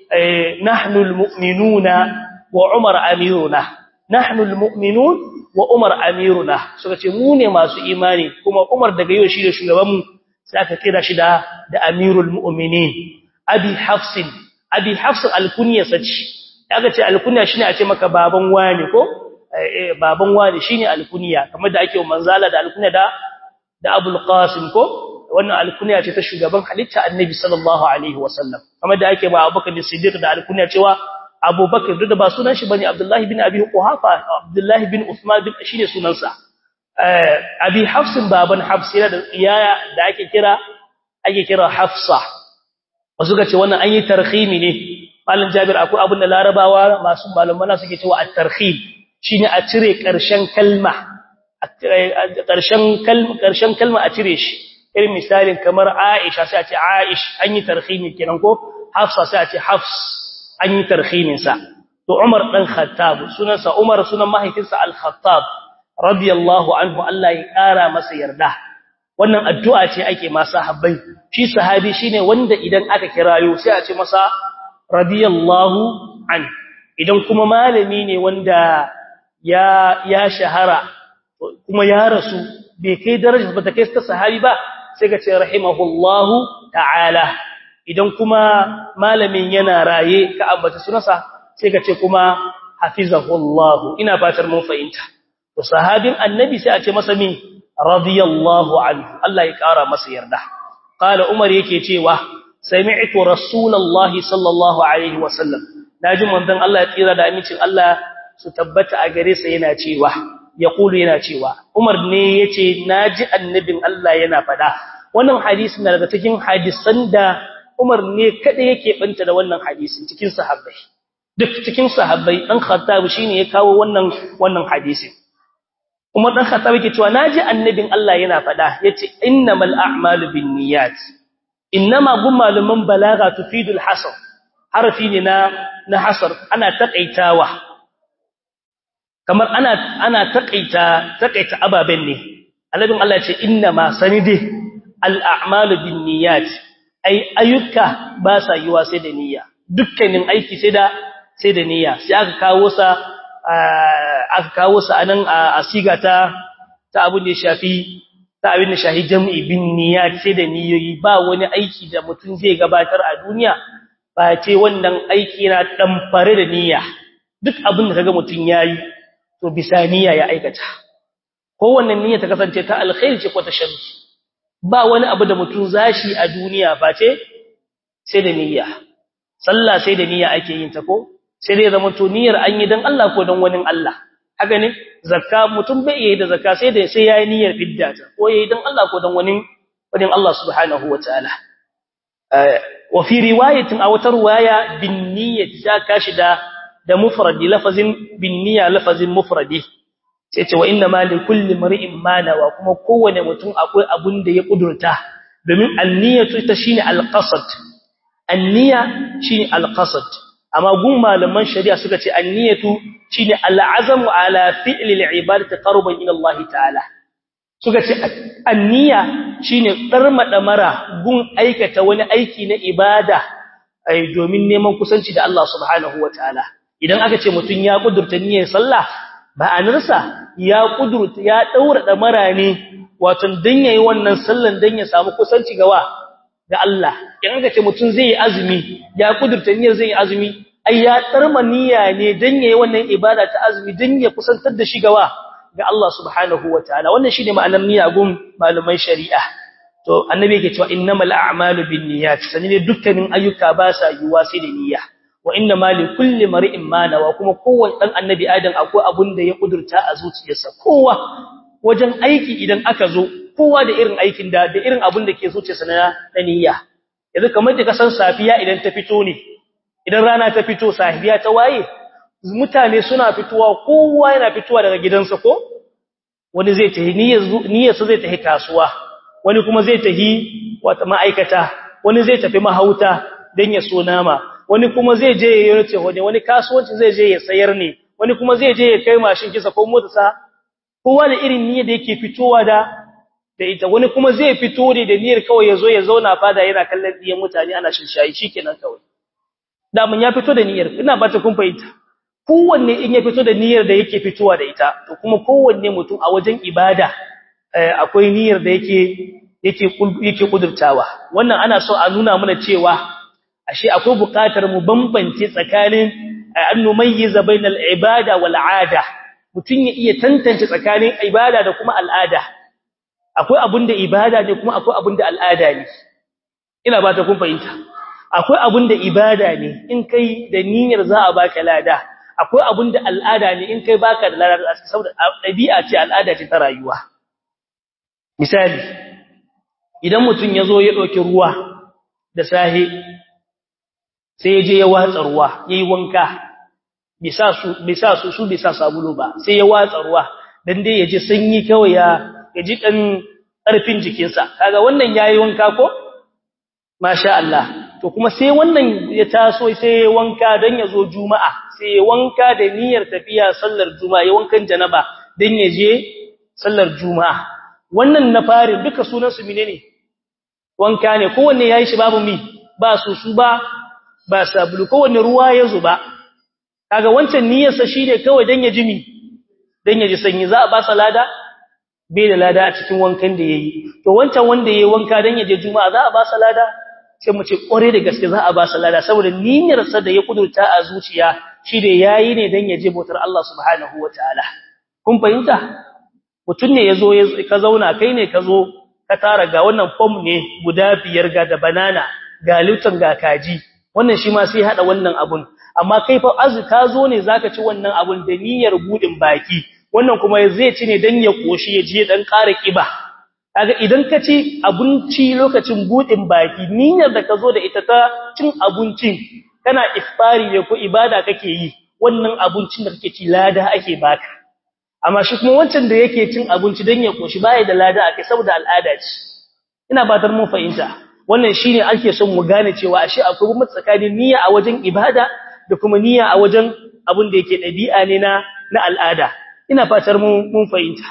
nahnul mu'minuna wa Umar amiruna nahnul mu'minun wa Umar amiruna suka ce mu ne masu imani kuma Umar daga yau shi da shugabanmu sai aka kira shi da da amirul mu'minin abi hafsin abi hafs alkunya sace aka ce alkunya shine a ce maka baban wani ko eh baban wani shine alkunya kamar da ake wa manzala da alkunya da da abul qasim ko wannan alkunya ce ta shugaban halitta annabi sallallahu alaihi wasallam kamar da ake ba abubakar siddiq da alkunya cewa abubakar duk da ba sunan shi bane abdullahi bin abi quhafa abdullahi bin usman bin shine sunansa abi hafsin baban hafs yana da iyaya da ake kira ake kira hafsa wasu ga ce wannan an yi tarhimi ne malam jabir akwai abin da larabawa masu malamana suke cewa at-tarhim shine a cire karshen kalma karshen kalma karshen kalma a cire shi irin misalin kamar aisha sai a ce aish an yi tarhimi kenan ko hafsa sai a ce hafs an yi tarhimin sa to umar dan khattab sunansa umar sunan mahaifinsa al-khattab radiyallahu anhu Allah ya kara masa yarda wannan addu'a ce ake ma sahabbai shi sahabi shine wanda idan aka kirayo sai a ce masa radiyallahu an idan kuma malami ne wanda ya ya shahara kuma ya rasu bai kai darajar ba ta kai ta sahabi ba sai ka ce rahimahullahu ta'ala idan kuma malamin yana raye ka ambata sunansa sai ka ce kuma hafizahullahu ina fatar mun fahimta to sahabin annabi sai a ce masa min radiyallahu anhu Allah ya kara masa yarda qala umar yake cewa sami'tu rasulullahi sallallahu alaihi wasallam naji manzon Allah ya tsira da amincin Allah su tabbata a gare sa yana cewa yaqulu yana cewa umar ne yace naji annabin Allah yana fada wannan hadisi na daga cikin hadisan da umar ne kada yake banta da wannan hadisin cikin sahabbai duk cikin sahabbai dan khattab shine ya kawo wannan wannan hadisin Umar dan Khattab yake cewa naji annabin Allah yana fada yace innamal a'malu binniyat innama gum maluman balaga tufidul hasr harfi ne na na hasr ana takaitawa kamar ana ana takaita takaita ababen ne annabin Allah yace innama sanide al a'malu binniyat ai ayyuka ba sa yiwa sai da niyya dukkanin aiki sai da sai da niyya sai aka kawo sa aka kawo su anan a siga ta ta abin da ya shafi ta abin da shahi jam'i bin niyyat sai da niyoyi ba wani aiki da mutum zai gabatar a duniya ba ce wannan aiki na damfare da niyya duk abin da kaga mutum yayi to bisa niyya ya aikata ko wannan niyya ta kasance ta alkhairi ce ko ta sharri ba wani abu da mutum zashi a duniya ba ce sai da niyya sallah sai da niyya ake yin ta ko sai dai zama to niyyar an yi dan Allah ko dan wani Allah haka ne zakka mutum bai yi da zakka sai da sai yayi niyyar fiddata ko yayi dan Allah ko dan wani wani Allah subhanahu wataala wa fi riwayatin aw tarwaya bin niyyati ta kashi da da mufradi lafazin bin niyya lafazin mufradi sai ce wa inna ma li kulli mar'in ma nawa kuma kowane mutum akwai abun da ya kudurta domin an-niyyatu ta shine al-qasd an-niyya shine al-qasd amma gun malaman shari'a suka ce an-niyyatu shine al-azamu ala fi'li al-ibadati qarban ila Allah ta'ala suka ce an-niyya shine darmada mara gun aikata wani aiki na ibada ai domin neman kusanci da Allah subhanahu wataala idan aka ce mutun ya kudurta niyyar sallah ba anarsa ya kudurta ya daura da mara ne wato dan yayi wannan sallan dan ya samu kusanci gawa ga Allah in aka ce mutun zai yi azumi ya kudurta niyyar zai yi azumi ai ya tsarma niyya ne dan yayi wannan ibada ta azumi dan ya kusantar da shi gawa ga Allah subhanahu wataala wannan shine ma'anar niyya gun malumai shari'a to annabi yake cewa innamal a'malu binniyat sanine dukkanin ayyuka ba sa yiwa sai da niyya wa innamal likulli mar'in ma nawa kuma kowanne dan annabi adam akwai abun da ya kudurta a zuciyarsa kowa wajen aiki idan aka zo kowa da irin aikin da da irin abun da ke zuciyarsa na niyya yanzu kamar da kasan safiya idan ta fito ne idan rana ta fito safiya ta waye mutane suna fitowa kowa yana fitowa daga gidansa ko wani zai tahi niyyarsa zai tahi kasuwa wani kuma zai tahi wata ma'aikata wani zai tafi mahauta don ya so nama wani kuma zai je ya yace wani wani kasuwanci zai je ya sayar ne wani kuma zai je ya kai mashin kisa ko motarsa kowa da irin niyyar da yake fitowa da da ita wani kuma zai fito ne da niyyar kawai ya zo ya zauna fada yana kallon diyan mutane ana shinshayi shikenan kawai da mun ya fito da niyyar ina ba ta kun fahimta kowanne in ya fito da niyyar da yake fitowa da ita to kuma kowanne mutum a wajen ibada akwai niyyar da yake yake yake kudurtawa wannan ana so a nuna mana cewa ashe akwai buƙatar mu bambance tsakanin an numayyiza bainal ibada wal aada mutun ya iya tantance tsakanin ibada da kuma al'ada akwai abinda ibada ne kuma akwai abinda al'ada ne ina ba ta kun fahimta akwai abinda ibada ne in kai da niyyar za a baka lada akwai abin da al'ada ne in kai baka da ladar aski saboda dabi'a ce al'ada ce ta rayuwa misali idan mutum ya zo ya ɗauki ruwa da sahe sai ya je ya watsa ruwa ya yi wanka bisa su su bisa sabulu ba sai ya watsa ruwa don dai ya ji sanyi kawai ya ji ɗan ƙarfin jikinsa kaga wannan ya yi wanka ko? masha Allah to kuma sai wannan ya taso sai ya wanka don ya zo juma'a sai ya wanka da niyyar tafiya sallar juma'a ya wankan janaba don ya je sallar juma'a wannan na fari duka sunansu mine ne wanka ne kowanne ya yi shi babu mi ba su su ba ba sabulu kowanne ruwa ya zuba kaga wancan niyyarsa shi ne kawai don ya ji mi don ya ji sanyi za a ba sa lada bai da lada a cikin wankan da ya yi to wancan wanda ya yi wanka don ya je juma'a za a ba sa lada sai mu ce kware da gaske za a ba sa lada saboda niyyarsa da ya kudurta a zuciya shi da yayi ne don ya je bautar Allah subhanahu wataala kun fahimta mutum ne yazo ka zauna kai ne ka zo ka tara ga wannan form ne guda biyar ga da banana ga lutan ga kaji wannan shi ma sai hada wannan abun amma kai fa azu ka zo ne zaka ci wannan abun da niyyar budin baki wannan kuma zai ci ne dan ya koshi ya je dan ƙara kiba kaga idan ka ci abinci lokacin budin baki niyyar da ka zo da ita ta cin abincin kana ifari ne ko ibada kake yi wannan abincin da kake ci lada ake baka amma shi kuma wancan da yake cin abinci dan ya koshi baya da lada akai saboda al'ada ce ina batar mun fahimta wannan shine ake son mu gane cewa ashe akwai bambanci tsakanin niyya a wajen ibada da kuma niyya a wajen abin da yake dabi'a ne na na al'ada ina fatar mun mun fahimta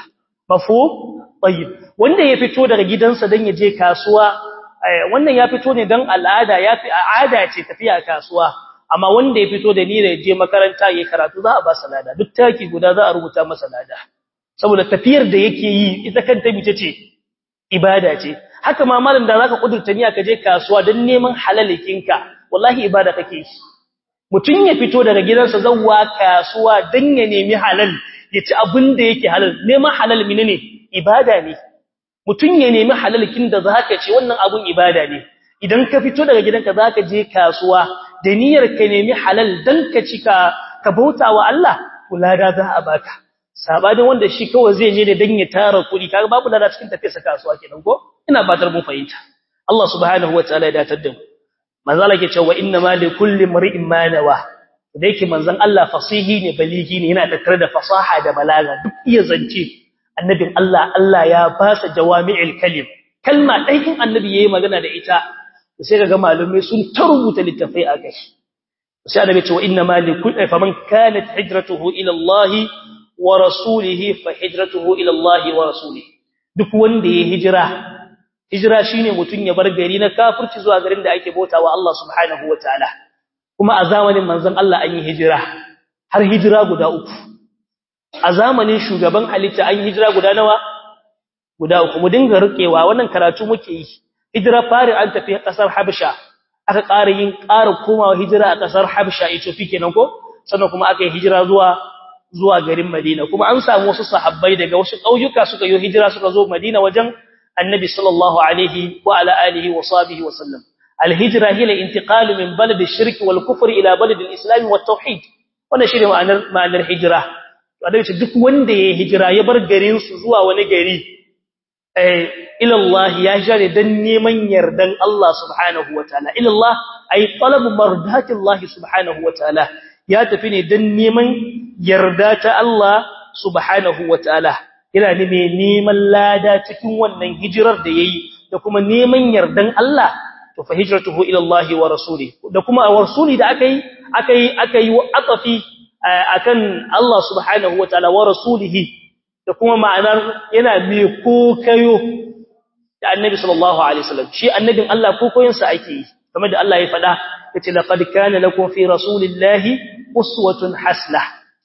mafhum tayyib wanda ya fito daga gidansa dan ya je kasuwa wannan ya fito ne dan al'ada ya fi al'ada ce tafiya kasuwa amma wanda ya fito da niyyar je makaranta yayin karatu za a ba salada duk taki guda za a rubuta masa lada saboda tafiyar da yake yi ita kanta mice ce ibada ce haka ma malam da zaka kudurta niyya ka je kasuwa dan neman halalikinka wallahi ibada kake yi mutun ya fito daga gidansa zawwa kasuwa dan ya nemi halal ya ci abin da yake halal neman halal menene ibada ne mutun ya nemi halalkin da zaka ci wannan abun ibada ne idan ka fito daga gidanka zaka je kasuwa da niyyar ka nemi halal dan ka ci ka ka bautawa Allah kulada za a baka sabanin wanda shi kawai zai je da dan ya tara kuɗi kaga babu lada cikin tafiyarsa kasuwa kenan ko ina batar mun fahimta Allah subhanahu wataala ya datar da mu manzo Allah ke cewa inna ma li kulli mar'in ma nawa da yake manzon Allah fasihi ne baligi ne yana tattare da fasaha da balaga duk iya zance annabin Allah Allah ya fasa jawami'il kalim kalma dai in annabi yayi magana da ita sai kaga malumai sun ta rubuta littafai a kai sai annabi ce wa inna ma li kulli faman kanat hijratuhu ila Allah wa rasulihi fa hijratuhu ila Allah wa rasulihi duk wanda ya hijira hijira shine mutun ya bar gari na kafirci zuwa garin da ake bautawa Allah subhanahu wataala kuma a zamanin manzon Allah an yi hijira har hijira guda uku a zamanin shugaban halitta an yi hijira guda nawa guda uku mu dinga rikewa wannan karatu muke yi hijira fari an tafi kasar Habasha aka ƙara yin ƙara komawa hijira a kasar Habasha Ethiopia kenan ko sannan kuma aka yi hijira zuwa zuwa garin Madina kuma an samu wasu sahabbai daga wasu ƙauyuka suka yi hijira suka zo Madina wajen Annabi sallallahu alaihi wa ala alihi wa sahbihi wa sallam al-hijra hiya al-intiqal min balad ash-shirk wal kufr ila balad al-islam wat tauhid wannan shine ma'anar ma'anar hijira to Annabi ce duk wanda ya hijira ya bar garin su zuwa wani gari eh ila Allah ya jare dan neman yardan Allah subhanahu wa ta'ala ila Allah ay talab mardati Allah subhanahu wa ta'ala ya tafi ne dan neman yarda ta Allah subhanahu wataala yana ne mai neman lada cikin wannan hijirar da yayi da kuma neman yardan Allah to fa hijratuhu ila Allah wa rasuli da kuma rasuli da akai akai akai atafi akan Allah subhanahu wataala wa rasulihi da kuma ma'anar yana mai kokayo da annabi sallallahu alaihi wasallam shi annabin Allah kokoyin sa ake yi kamar da Allah ya faɗa yace laqad kana lakum fi rasulillahi uswatun hasnah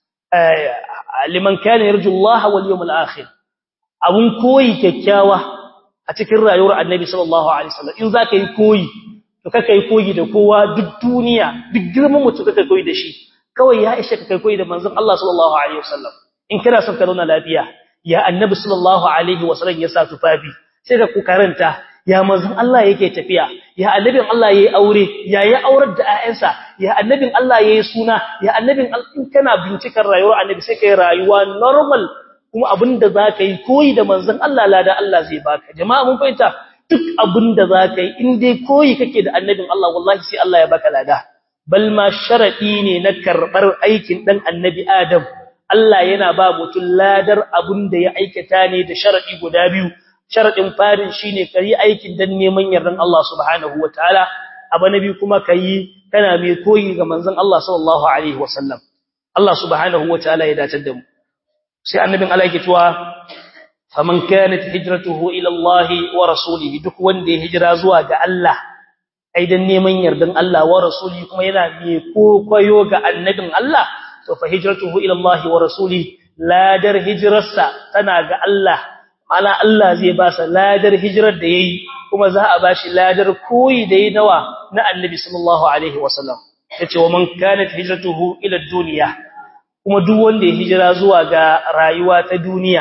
liman kana yarju Allah wal yawmil akhir abun koyi kyakkyawa a cikin rayuwar annabi sallallahu alaihi wasallam in zaka yi koyi to kaka yi koyi da kowa duk duniya duk girman mutum kaka koyi da shi kawai ya ishe ka kai koyi da manzon Allah sallallahu alaihi wasallam in kana son ka zauna lafiya ya annabi sallallahu alaihi wasallam ya sa tufafi sai ka ku karanta ya manzon Allah yake tafiya ya annabin Allah yayi aure ya yi aurar da ƴaƴansa ya annabin Allah yayi suna ya annabin in kana bincikar rayuwar annabi sai kai rayuwa normal kuma abinda zaka yi koyi da manzon Allah lada Allah zai baka jama'a mun fahimta duk abinda zaka yi in dai koyi kake da annabin Allah wallahi sai Allah ya baka lada bal ma sharadi ne na karbar aikin dan annabi Adam Allah yana ba mutum ladar abinda ya aikata ne da sharadi guda biyu sharadin farin shine kai aikin dan neman yardan Allah subhanahu wataala abu nabi kuma kai kana mai koyi ga manzon Allah sallallahu alaihi wasallam Allah subhanahu wataala ya dace da mu sai annabin Allah yake cewa faman kanat hijratuhu ila Allah wa rasulihi duk wanda ya hijira zuwa ga Allah ai dan neman yardan Allah wa rasulihi kuma yana mai kokoyo ga annabin Allah to fa hijratuhu ila Allah wa rasulihi ladar hijrarsa tana ga Allah mala Allah zai ba sa ladar hijirar da yayi kuma za a bashi ladar koyi da yayi nawa na annabi sallallahu alaihi wasallam yace wa man kanat hijratuhu ila dunya kuma duk wanda ya hijira zuwa ga rayuwa ta duniya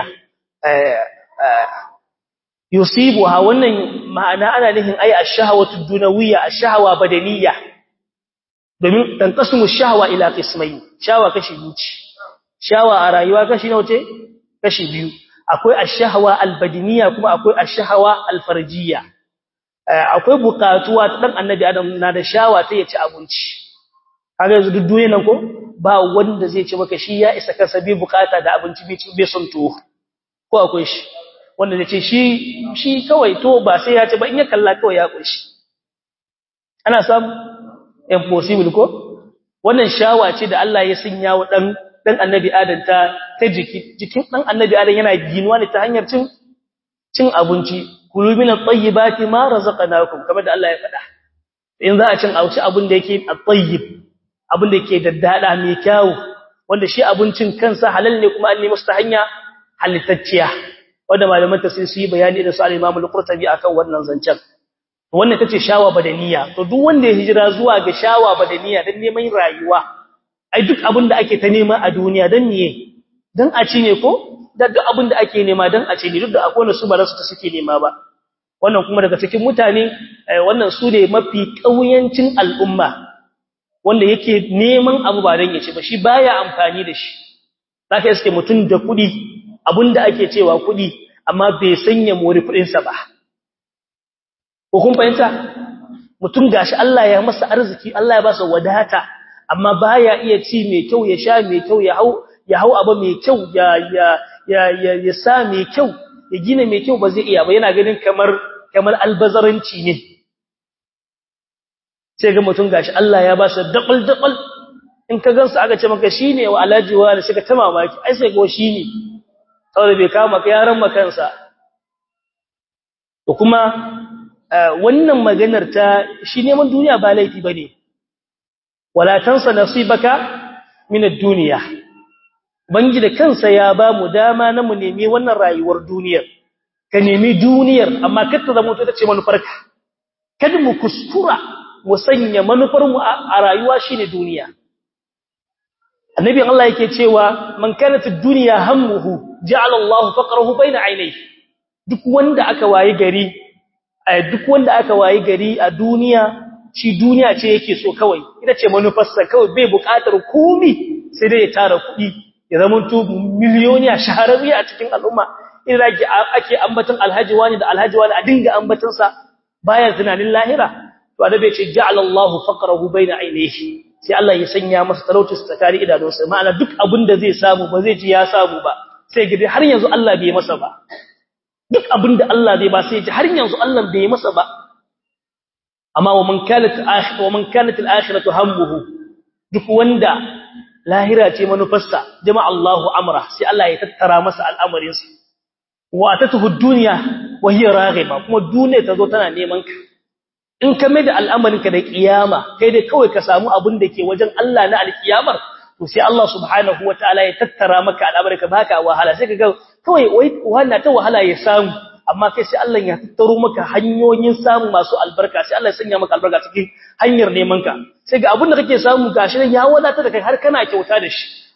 yusibuha wannan ma'ana ana nufin ai ash-shahawatu dunawiyya ash-shahawa badaniyya domin tanqasimu ash-shahwa ila qismayn shawa kashi biyu shawa a rayuwa kashi nawa ce kashi biyu akwai ash-shahwa al-badaniyya kuma akwai ash-shahwa al-farjiyya akwai bukatuwa ta dan annabi adam na da shawa ta yaci abinci kaga yanzu duk duniyar nan ko ba wanda zai ce maka shi ya isa kansa bai bukata da abinci bai son tuwo ko akwai shi wanda zai ce shi shi kawai to ba sai ya ce ba in ya kalla kawai ya kunshi ana samu impossible ko wannan shawa ce da Allah ya sanya wa dan dan annabi adam ta ta jiki jikin dan annabi adam yana ginuwa ne ta hanyar cin cin abinci kulu min at-tayyibati ma razaqnakum kamar da Allah ya faɗa in za a cin auci abin da yake at-tayyib abin da yake daddada mai kyau wanda shi abincin kansa halal ne kuma an nemi su ta hanya halittacciya wanda malaman tafsir su yi bayani da su al-Imam al-Qurtubi akan wannan zancen wannan tace shawa badaniya to duk wanda ya hijira zuwa ga shawa badaniya dan neman rayuwa ai duk abin da ake ta nema a duniya dan miye dan a ci ne ko da duk abin da ake nema dan a ci ne duk da akwai wasu ba su ta suke nema ba wannan kuma daga cikin mutane wannan su ne mafi kauyancin al'umma wanda yake neman abu ba dan ya ci ba shi baya amfani da shi zaka iske mutun da kudi abinda ake cewa kudi amma bai sanya mori kudin sa ba ko kun fahimta mutun gashi Allah ya masa arziki Allah ya ba sa wadata amma baya iya ci mai kyau ya sha mai kyau ya hau ya hau abu mai kyau ya ya ya ya sa mai kyau ya gina mai kyau ba zai iya ba yana ganin kamar kamar albazaranci ne sai ga mutum gashi Allah ya ba shi dabal dabal in ka gansu aka ce maka shine wa alaji wa sai ka ta mamaki ai sai go shine saboda bai kama ka yaran makansa to kuma wannan maganar ta shi neman duniya ba laifi bane wala tansa nasibaka min ad-dunya bangi da kansa ya ba mu dama na mu nemi wannan rayuwar duniyar ka nemi duniyar amma kada zama to tace manufarka kada mu kuskura mu sanya manufar mu a rayuwa shine duniya annabi Allah yake cewa man kanat ad-dunya hammuhu ja'ala Allahu faqrahu bayna aynayhi duk wanda aka wayi gari duk wanda aka wayi gari a duniya shi duniya ce yake so kawai ita ce manufarsa kawai bai buƙatar komai sai dai ya tara kuɗi ya zama to miliyoniya shahararri a cikin al'umma idan ake ambaton alhaji wani da alhaji wani a dinga ambaton sa baya tunanin lahira to annabi ce ja'ala Allahu faqrahu baina ainihi sai Allah ya sanya masa talauci tsakani idanunsa ma'ana duk abin da zai samu ba zai ji ya samu ba sai gidi har yanzu Allah bai masa ba duk abin da Allah zai ba sai ji har yanzu Allah bai masa ba amma wa man kanat akhiratu wa man kanat al-akhiratu hammuhu duk wanda lahira ce manufarsa jama'a Allahu amra sai Allah ya tattara masa al'amarinsa wa atatuhu ad-dunya wa hiya raghiba kuma duniya tazo tana neman ka in ka mai da al'amarinka da kiyama kai dai kawai ka samu abin da ke wajen Allah na alkiyamar to sai Allah subhanahu wataala ya tattara maka al'amarinka baka wahala sai ka ga kawai wai wannan ta wahala ya samu amma kai sai Allah ya tattaro maka hanyoyin samu masu albarka sai Allah ya sanya maka albarka cikin hanyar neman ka sai ga abin da kake samu gashi nan ya wadata da kai har kana kyauta da shi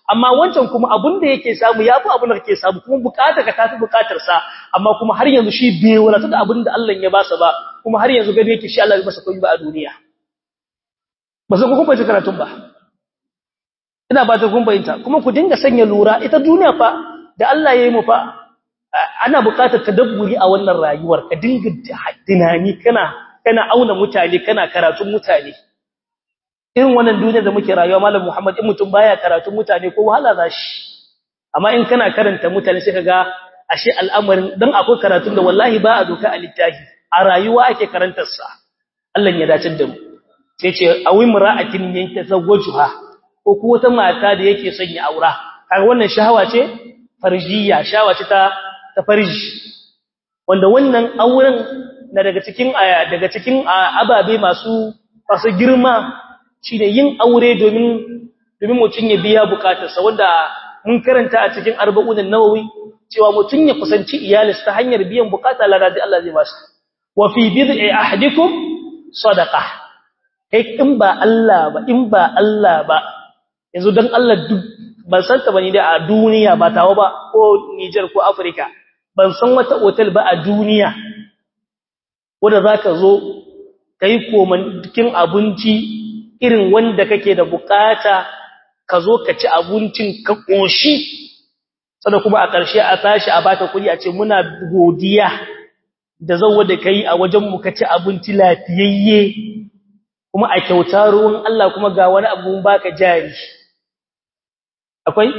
amma wancan kuma abin da yake samu yafi abin da kake samu kuma bukatar ka tafi bukatar sa amma kuma har yanzu shi bai wadata da abin da Allah ya basa ba kuma har yanzu gani yake shi Allah ya masa komai ba a duniya ba sai ku kuma ji karatun ba ina ba ta kun bayyanta kuma ku dinga sanya lura ita duniya fa da Allah ya yi mu fa ana bukatar tadabburi a wannan rayuwar ka dinga tunani kana kana auna mutane kana karatun mutane irin wannan duniyar da muke rayuwa malam Muhammad in mutum baya karatun mutane ko wahala zashi amma in kana karanta mutane sai kaga ashe al'amarin dan akwai karatun da wallahi ba a doka a littafi a rayuwa ake karantar sa Allah ya dace da mu sai ce awim ra'atin yanka zawwajuha ko ko wata mata da yake son ya aura kaga wannan shahawa ce farjiya shahawa ce ta ta farji wanda wannan auren na daga cikin daga cikin ababe masu masu girma shine yin aure domin domin mutun ya biya bukatarsa wanda mun karanta a cikin arba'un an-nawawi cewa mutun ya kusanci iyalinsa ta hanyar biyan bukata ladabi Allah zai bashi wa fi bid'i ahadikum sadaqah kai in ba Allah ba in ba Allah ba yanzu dan Allah duk ban san ta bane da a duniya ba tawo ba ko Niger ko Africa ban san wata hotel ba a duniya wanda zaka zo kai koman cikin abinci irin wanda kake da bukata ka zo ka ci abincin ka koshi sannan kuma a ƙarshe a tashi a baka kuɗi a ce muna godiya da zawo da kai a wajen mu ka ci abinci lafiyayye kuma a kyauta ruwan Allah kuma ga wani abu baka jari akwai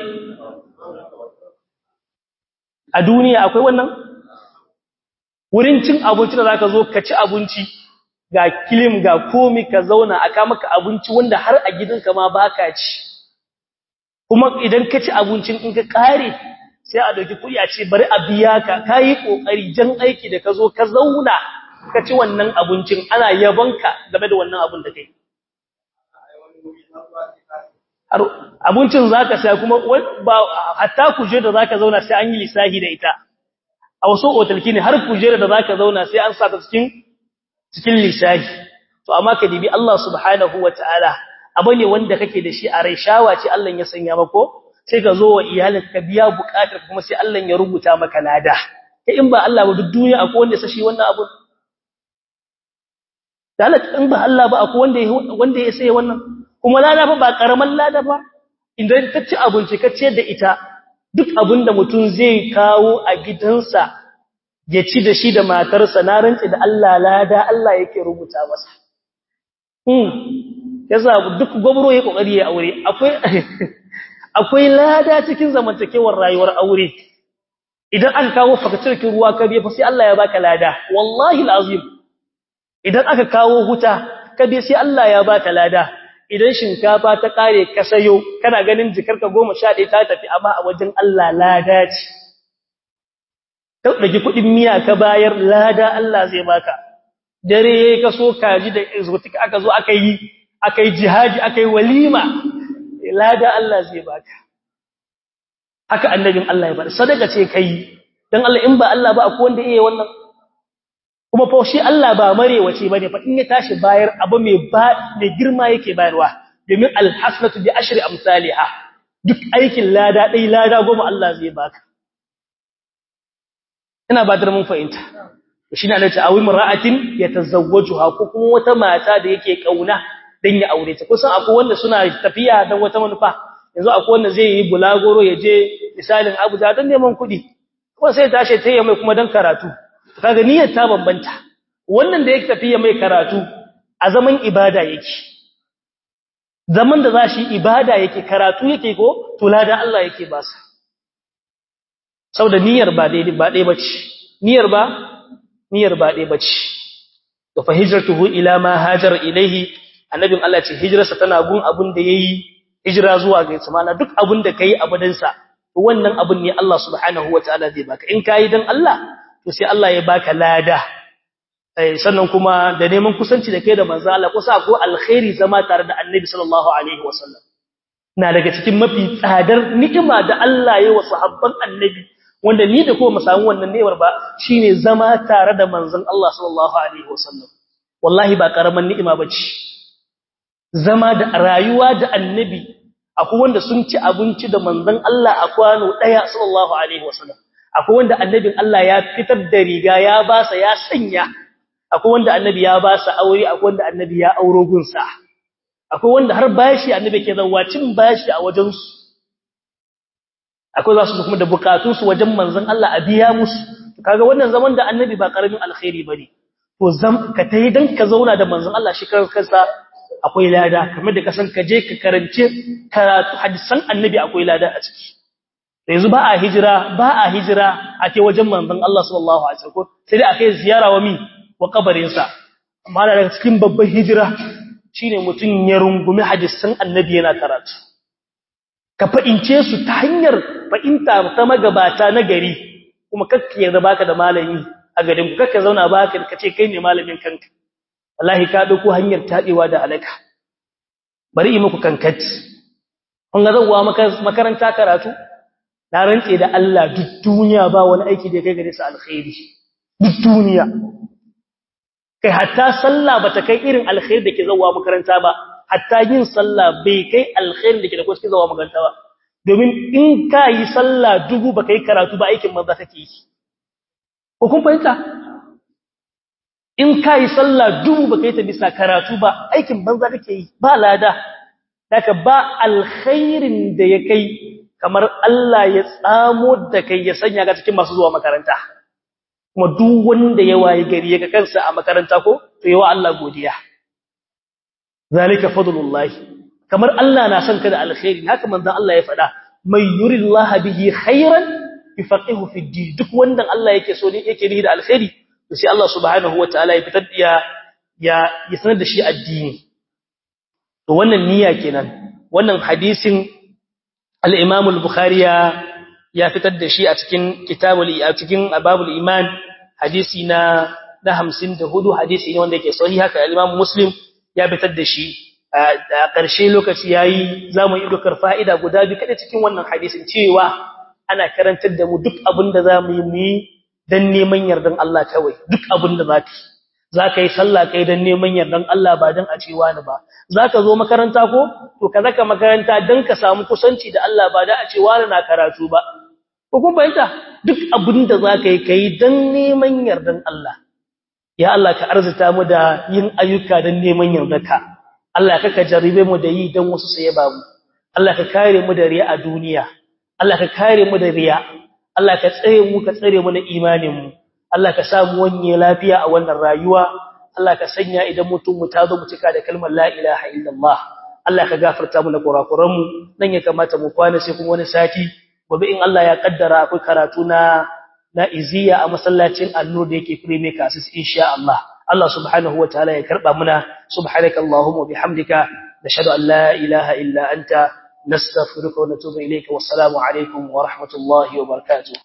a duniya akwai wannan wurin cin abinci da zaka zo ka ci abinci ga kilim ga komi ka zauna aka maka abinci wanda har a gidanka ma baka ci kuma idan ka ci abincin in ka kare sai a dauki kuɗi a ce bari a biya ka kai kokari jan aiki da ka zo ka zauna ka ci wannan abincin ana yabonka game da wannan abin da kai abincin zaka sai kuma ba hatta kuje da zaka zauna sai an yi lisahi da ita a wasu otalki ne har kujera da zaka zauna sai an saka cikin cikin lisahi to amma ka dibi Allah subhanahu wataala abu ne wanda kake da shi a rai shawa ce Allah ya sanya mako sai ka zo wa iyalin ka biya bukatar kuma sai Allah ya rubuta maka lada kai in ba Allah ba duk duniya akwai wanda ya sashi wannan abu dalat in ba Allah ba akwai wanda wanda ya sai wannan kuma lada fa ba karaman lada ba idan ka ci abinci ka ciyar da ita duk abin da mutum zai kawo a gidansa ya ci da shi da matarsa na rantsi da Allah lada Allah yake rubuta masa hmm yasa duk gobro ya kokari ya aure akwai akwai lada cikin zamantakewar rayuwar aure idan aka kawo fakatirkin ruwa ka biya fa sai Allah ya baka lada wallahi alazim idan aka kawo huta ka biya sai Allah ya baka lada idan shinkafa ta kare ka sayo kana ganin jikarka 11 ta tafi amma a wajen Allah lada ce ka dage kudin miya ka bayar lada Allah zai baka dare ka so kaji da exotic aka zo aka yi aka yi jihadi aka yi walima lada Allah zai baka haka annabin Allah ya bada sadaka ce kai dan Allah in ba Allah ba akwai wanda yake wannan kuma fa shi Allah ba marewace bane fa in ya tashi bayar abu mai ba mai girma yake bayarwa domin alhasanatu bi ashri amsalha duk aikin lada dai lada goma Allah zai baka ina ba da mun fahimta shi ne Allah ta awi mar'atin yatazawwajuha ko kuma wata mata da yake kauna dan ya aure ta kusan akwai wanda suna tafiya dan wata manufa yanzu akwai wanda zai yi bulagoro ya je misalin Abuja dan neman kuɗi kuma sai tashi tayi mai kuma dan karatu kaga niyyar ta bambanta wannan da yake tafiya mai karatu a zaman ibada yake zaman da zashi ibada yake karatu yake ko to ladan Allah yake ba sa saboda niyyar ba daidai ba dai bace niyyar ba niyyar ba dai bace to fa hijratuhu ila ma hajar ilaihi annabin Allah ce hijrarsa tana gun abun da yayi hijira zuwa ga samana duk abun da kai abadan sa to wannan abun ne Allah subhanahu wataala zai baka in kai dan Allah to sai Allah ya baka lada sannan kuma da neman kusanci da kai da manzo Allah kusa ko alkhairi zama tare da Annabi sallallahu alaihi wasallam na daga cikin mafi tsadar ni'ima da Allah ya wa sahabban Annabi wanda ni da kuma mu samu wannan ni'imar ba shine zama tare da manzon Allah sallallahu alaihi wasallam wallahi ba karaman ni'ima bace zama da rayuwa da Annabi akwai wanda sun ci abinci da manzon Allah a kwano daya sallallahu alaihi wasallam akwai wanda annabin Allah ya fitar da riga ya ba sa ya sanya akwai wanda annabi ya ba sa aure akwai wanda annabi ya auro gunsa akwai wanda har bashi annabi ke zawa cin bashi a wajen su akwai za su kuma da bukatun su wajen manzon Allah a biya musu kaga wannan zaman da annabi ba karamin alkhairi bane to zam ka tayi dan ka zauna da manzon Allah shi kansa akwai lada kamar da kasan ka je ka karance karatu hadisan annabi akwai lada a ciki yanzu ba a hijira ba a hijira a ke wajen manzon Allah sallallahu alaihi wasallam sai dai akai ziyara wa mi wa kabarin sa amma daga cikin babban hijira shine mutun ya rungumi hadisan annabi yana karatu ka fa'ince su ta hanyar fa'inta ta magabata na gari kuma kakka yarda baka da malami a garin ku kakka zauna baka kace kai ne malamin kanka wallahi ka dauko hanyar tadewa da alaka bari yi muku kankat kun ga zawwa makaranta karatu na rantse da Allah duk duniya ba wani aiki da kai gare su alkhairi duk duniya kai hatta sallah bata kai irin alkhairi da ke zawwa makaranta ba hatta yin sallah bai kai alkhairi da ke da ko suke zawwa makaranta ba domin in ka yi sallah dubu baka yi karatu ba aikin manza kake yi ko kun fahimta in ka yi sallah dubu baka yi ta bisa karatu ba aikin banza kake yi ba lada daga ba alkhairin da ya kai kamar Allah ya tsamo da kai ya sanya ga cikin masu zuwa makaranta kuma duk wanda ya wayi gari ya ga kansa a makaranta ko to yawa Allah godiya zalika fadlullahi kamar Allah na son ka da alkhairi haka manzon Allah ya faɗa may yuridullahu bihi khairan yufaqihu fi din duk wanda Allah yake so ne yake nihi da alkhairi to sai Allah subhanahu wataala ya fitar ya ya ya sanar da shi addini to wannan niyya kenan wannan hadisin al-Imam al-Bukhari ya ya fitar da shi a cikin kitabul a cikin babul iman hadisi na na 54 hadisi ne wanda yake sahihi haka al-Imam Muslim ya fitar da shi a ƙarshe lokaci yayi zamu yi dokar fa'ida guda bi kada cikin wannan hadisin cewa ana karantar da mu duk abin da zamu yi mu dan neman yardan Allah kawai duk abin da zaka zaka yi sallah kai dan neman yardan Allah ba dan a cewa ni ba zaka zo makaranta ko to ka zaka makaranta dan ka samu kusanci da Allah ba da a cewa na karatu ba ko kun bayyana duk abin da zaka yi kai dan neman yardan Allah ya Allah ka arzuta mu da yin ayyuka dan neman yardarka Allah ka ka jaribe mu da yi dan wasu sai ba mu Allah ka kare mu da riya a duniya Allah ka kare mu da riya Allah ka tsare mu ka tsare mu na imanin mu Allah ka samu wanye lafiya a wannan rayuwa Allah ka sanya idan mutum mu ta zo mu cika da kalmar la ilaha illallah Allah ka gafarta mu da kurakuran mu nan ya kamata mu kwana sai kuma wani sati gobe in Allah ya kaddara akwai karatu na na iziya a masallacin Annur da yake Prime Casis insha Allah Allah subhanahu wataala ya karba muna subhanakallahumma bihamdika nashhadu an la ilaha illa anta nastaghfiruka wa natubu ilayka wassalamu alaikum wa rahmatullahi wa barakatuh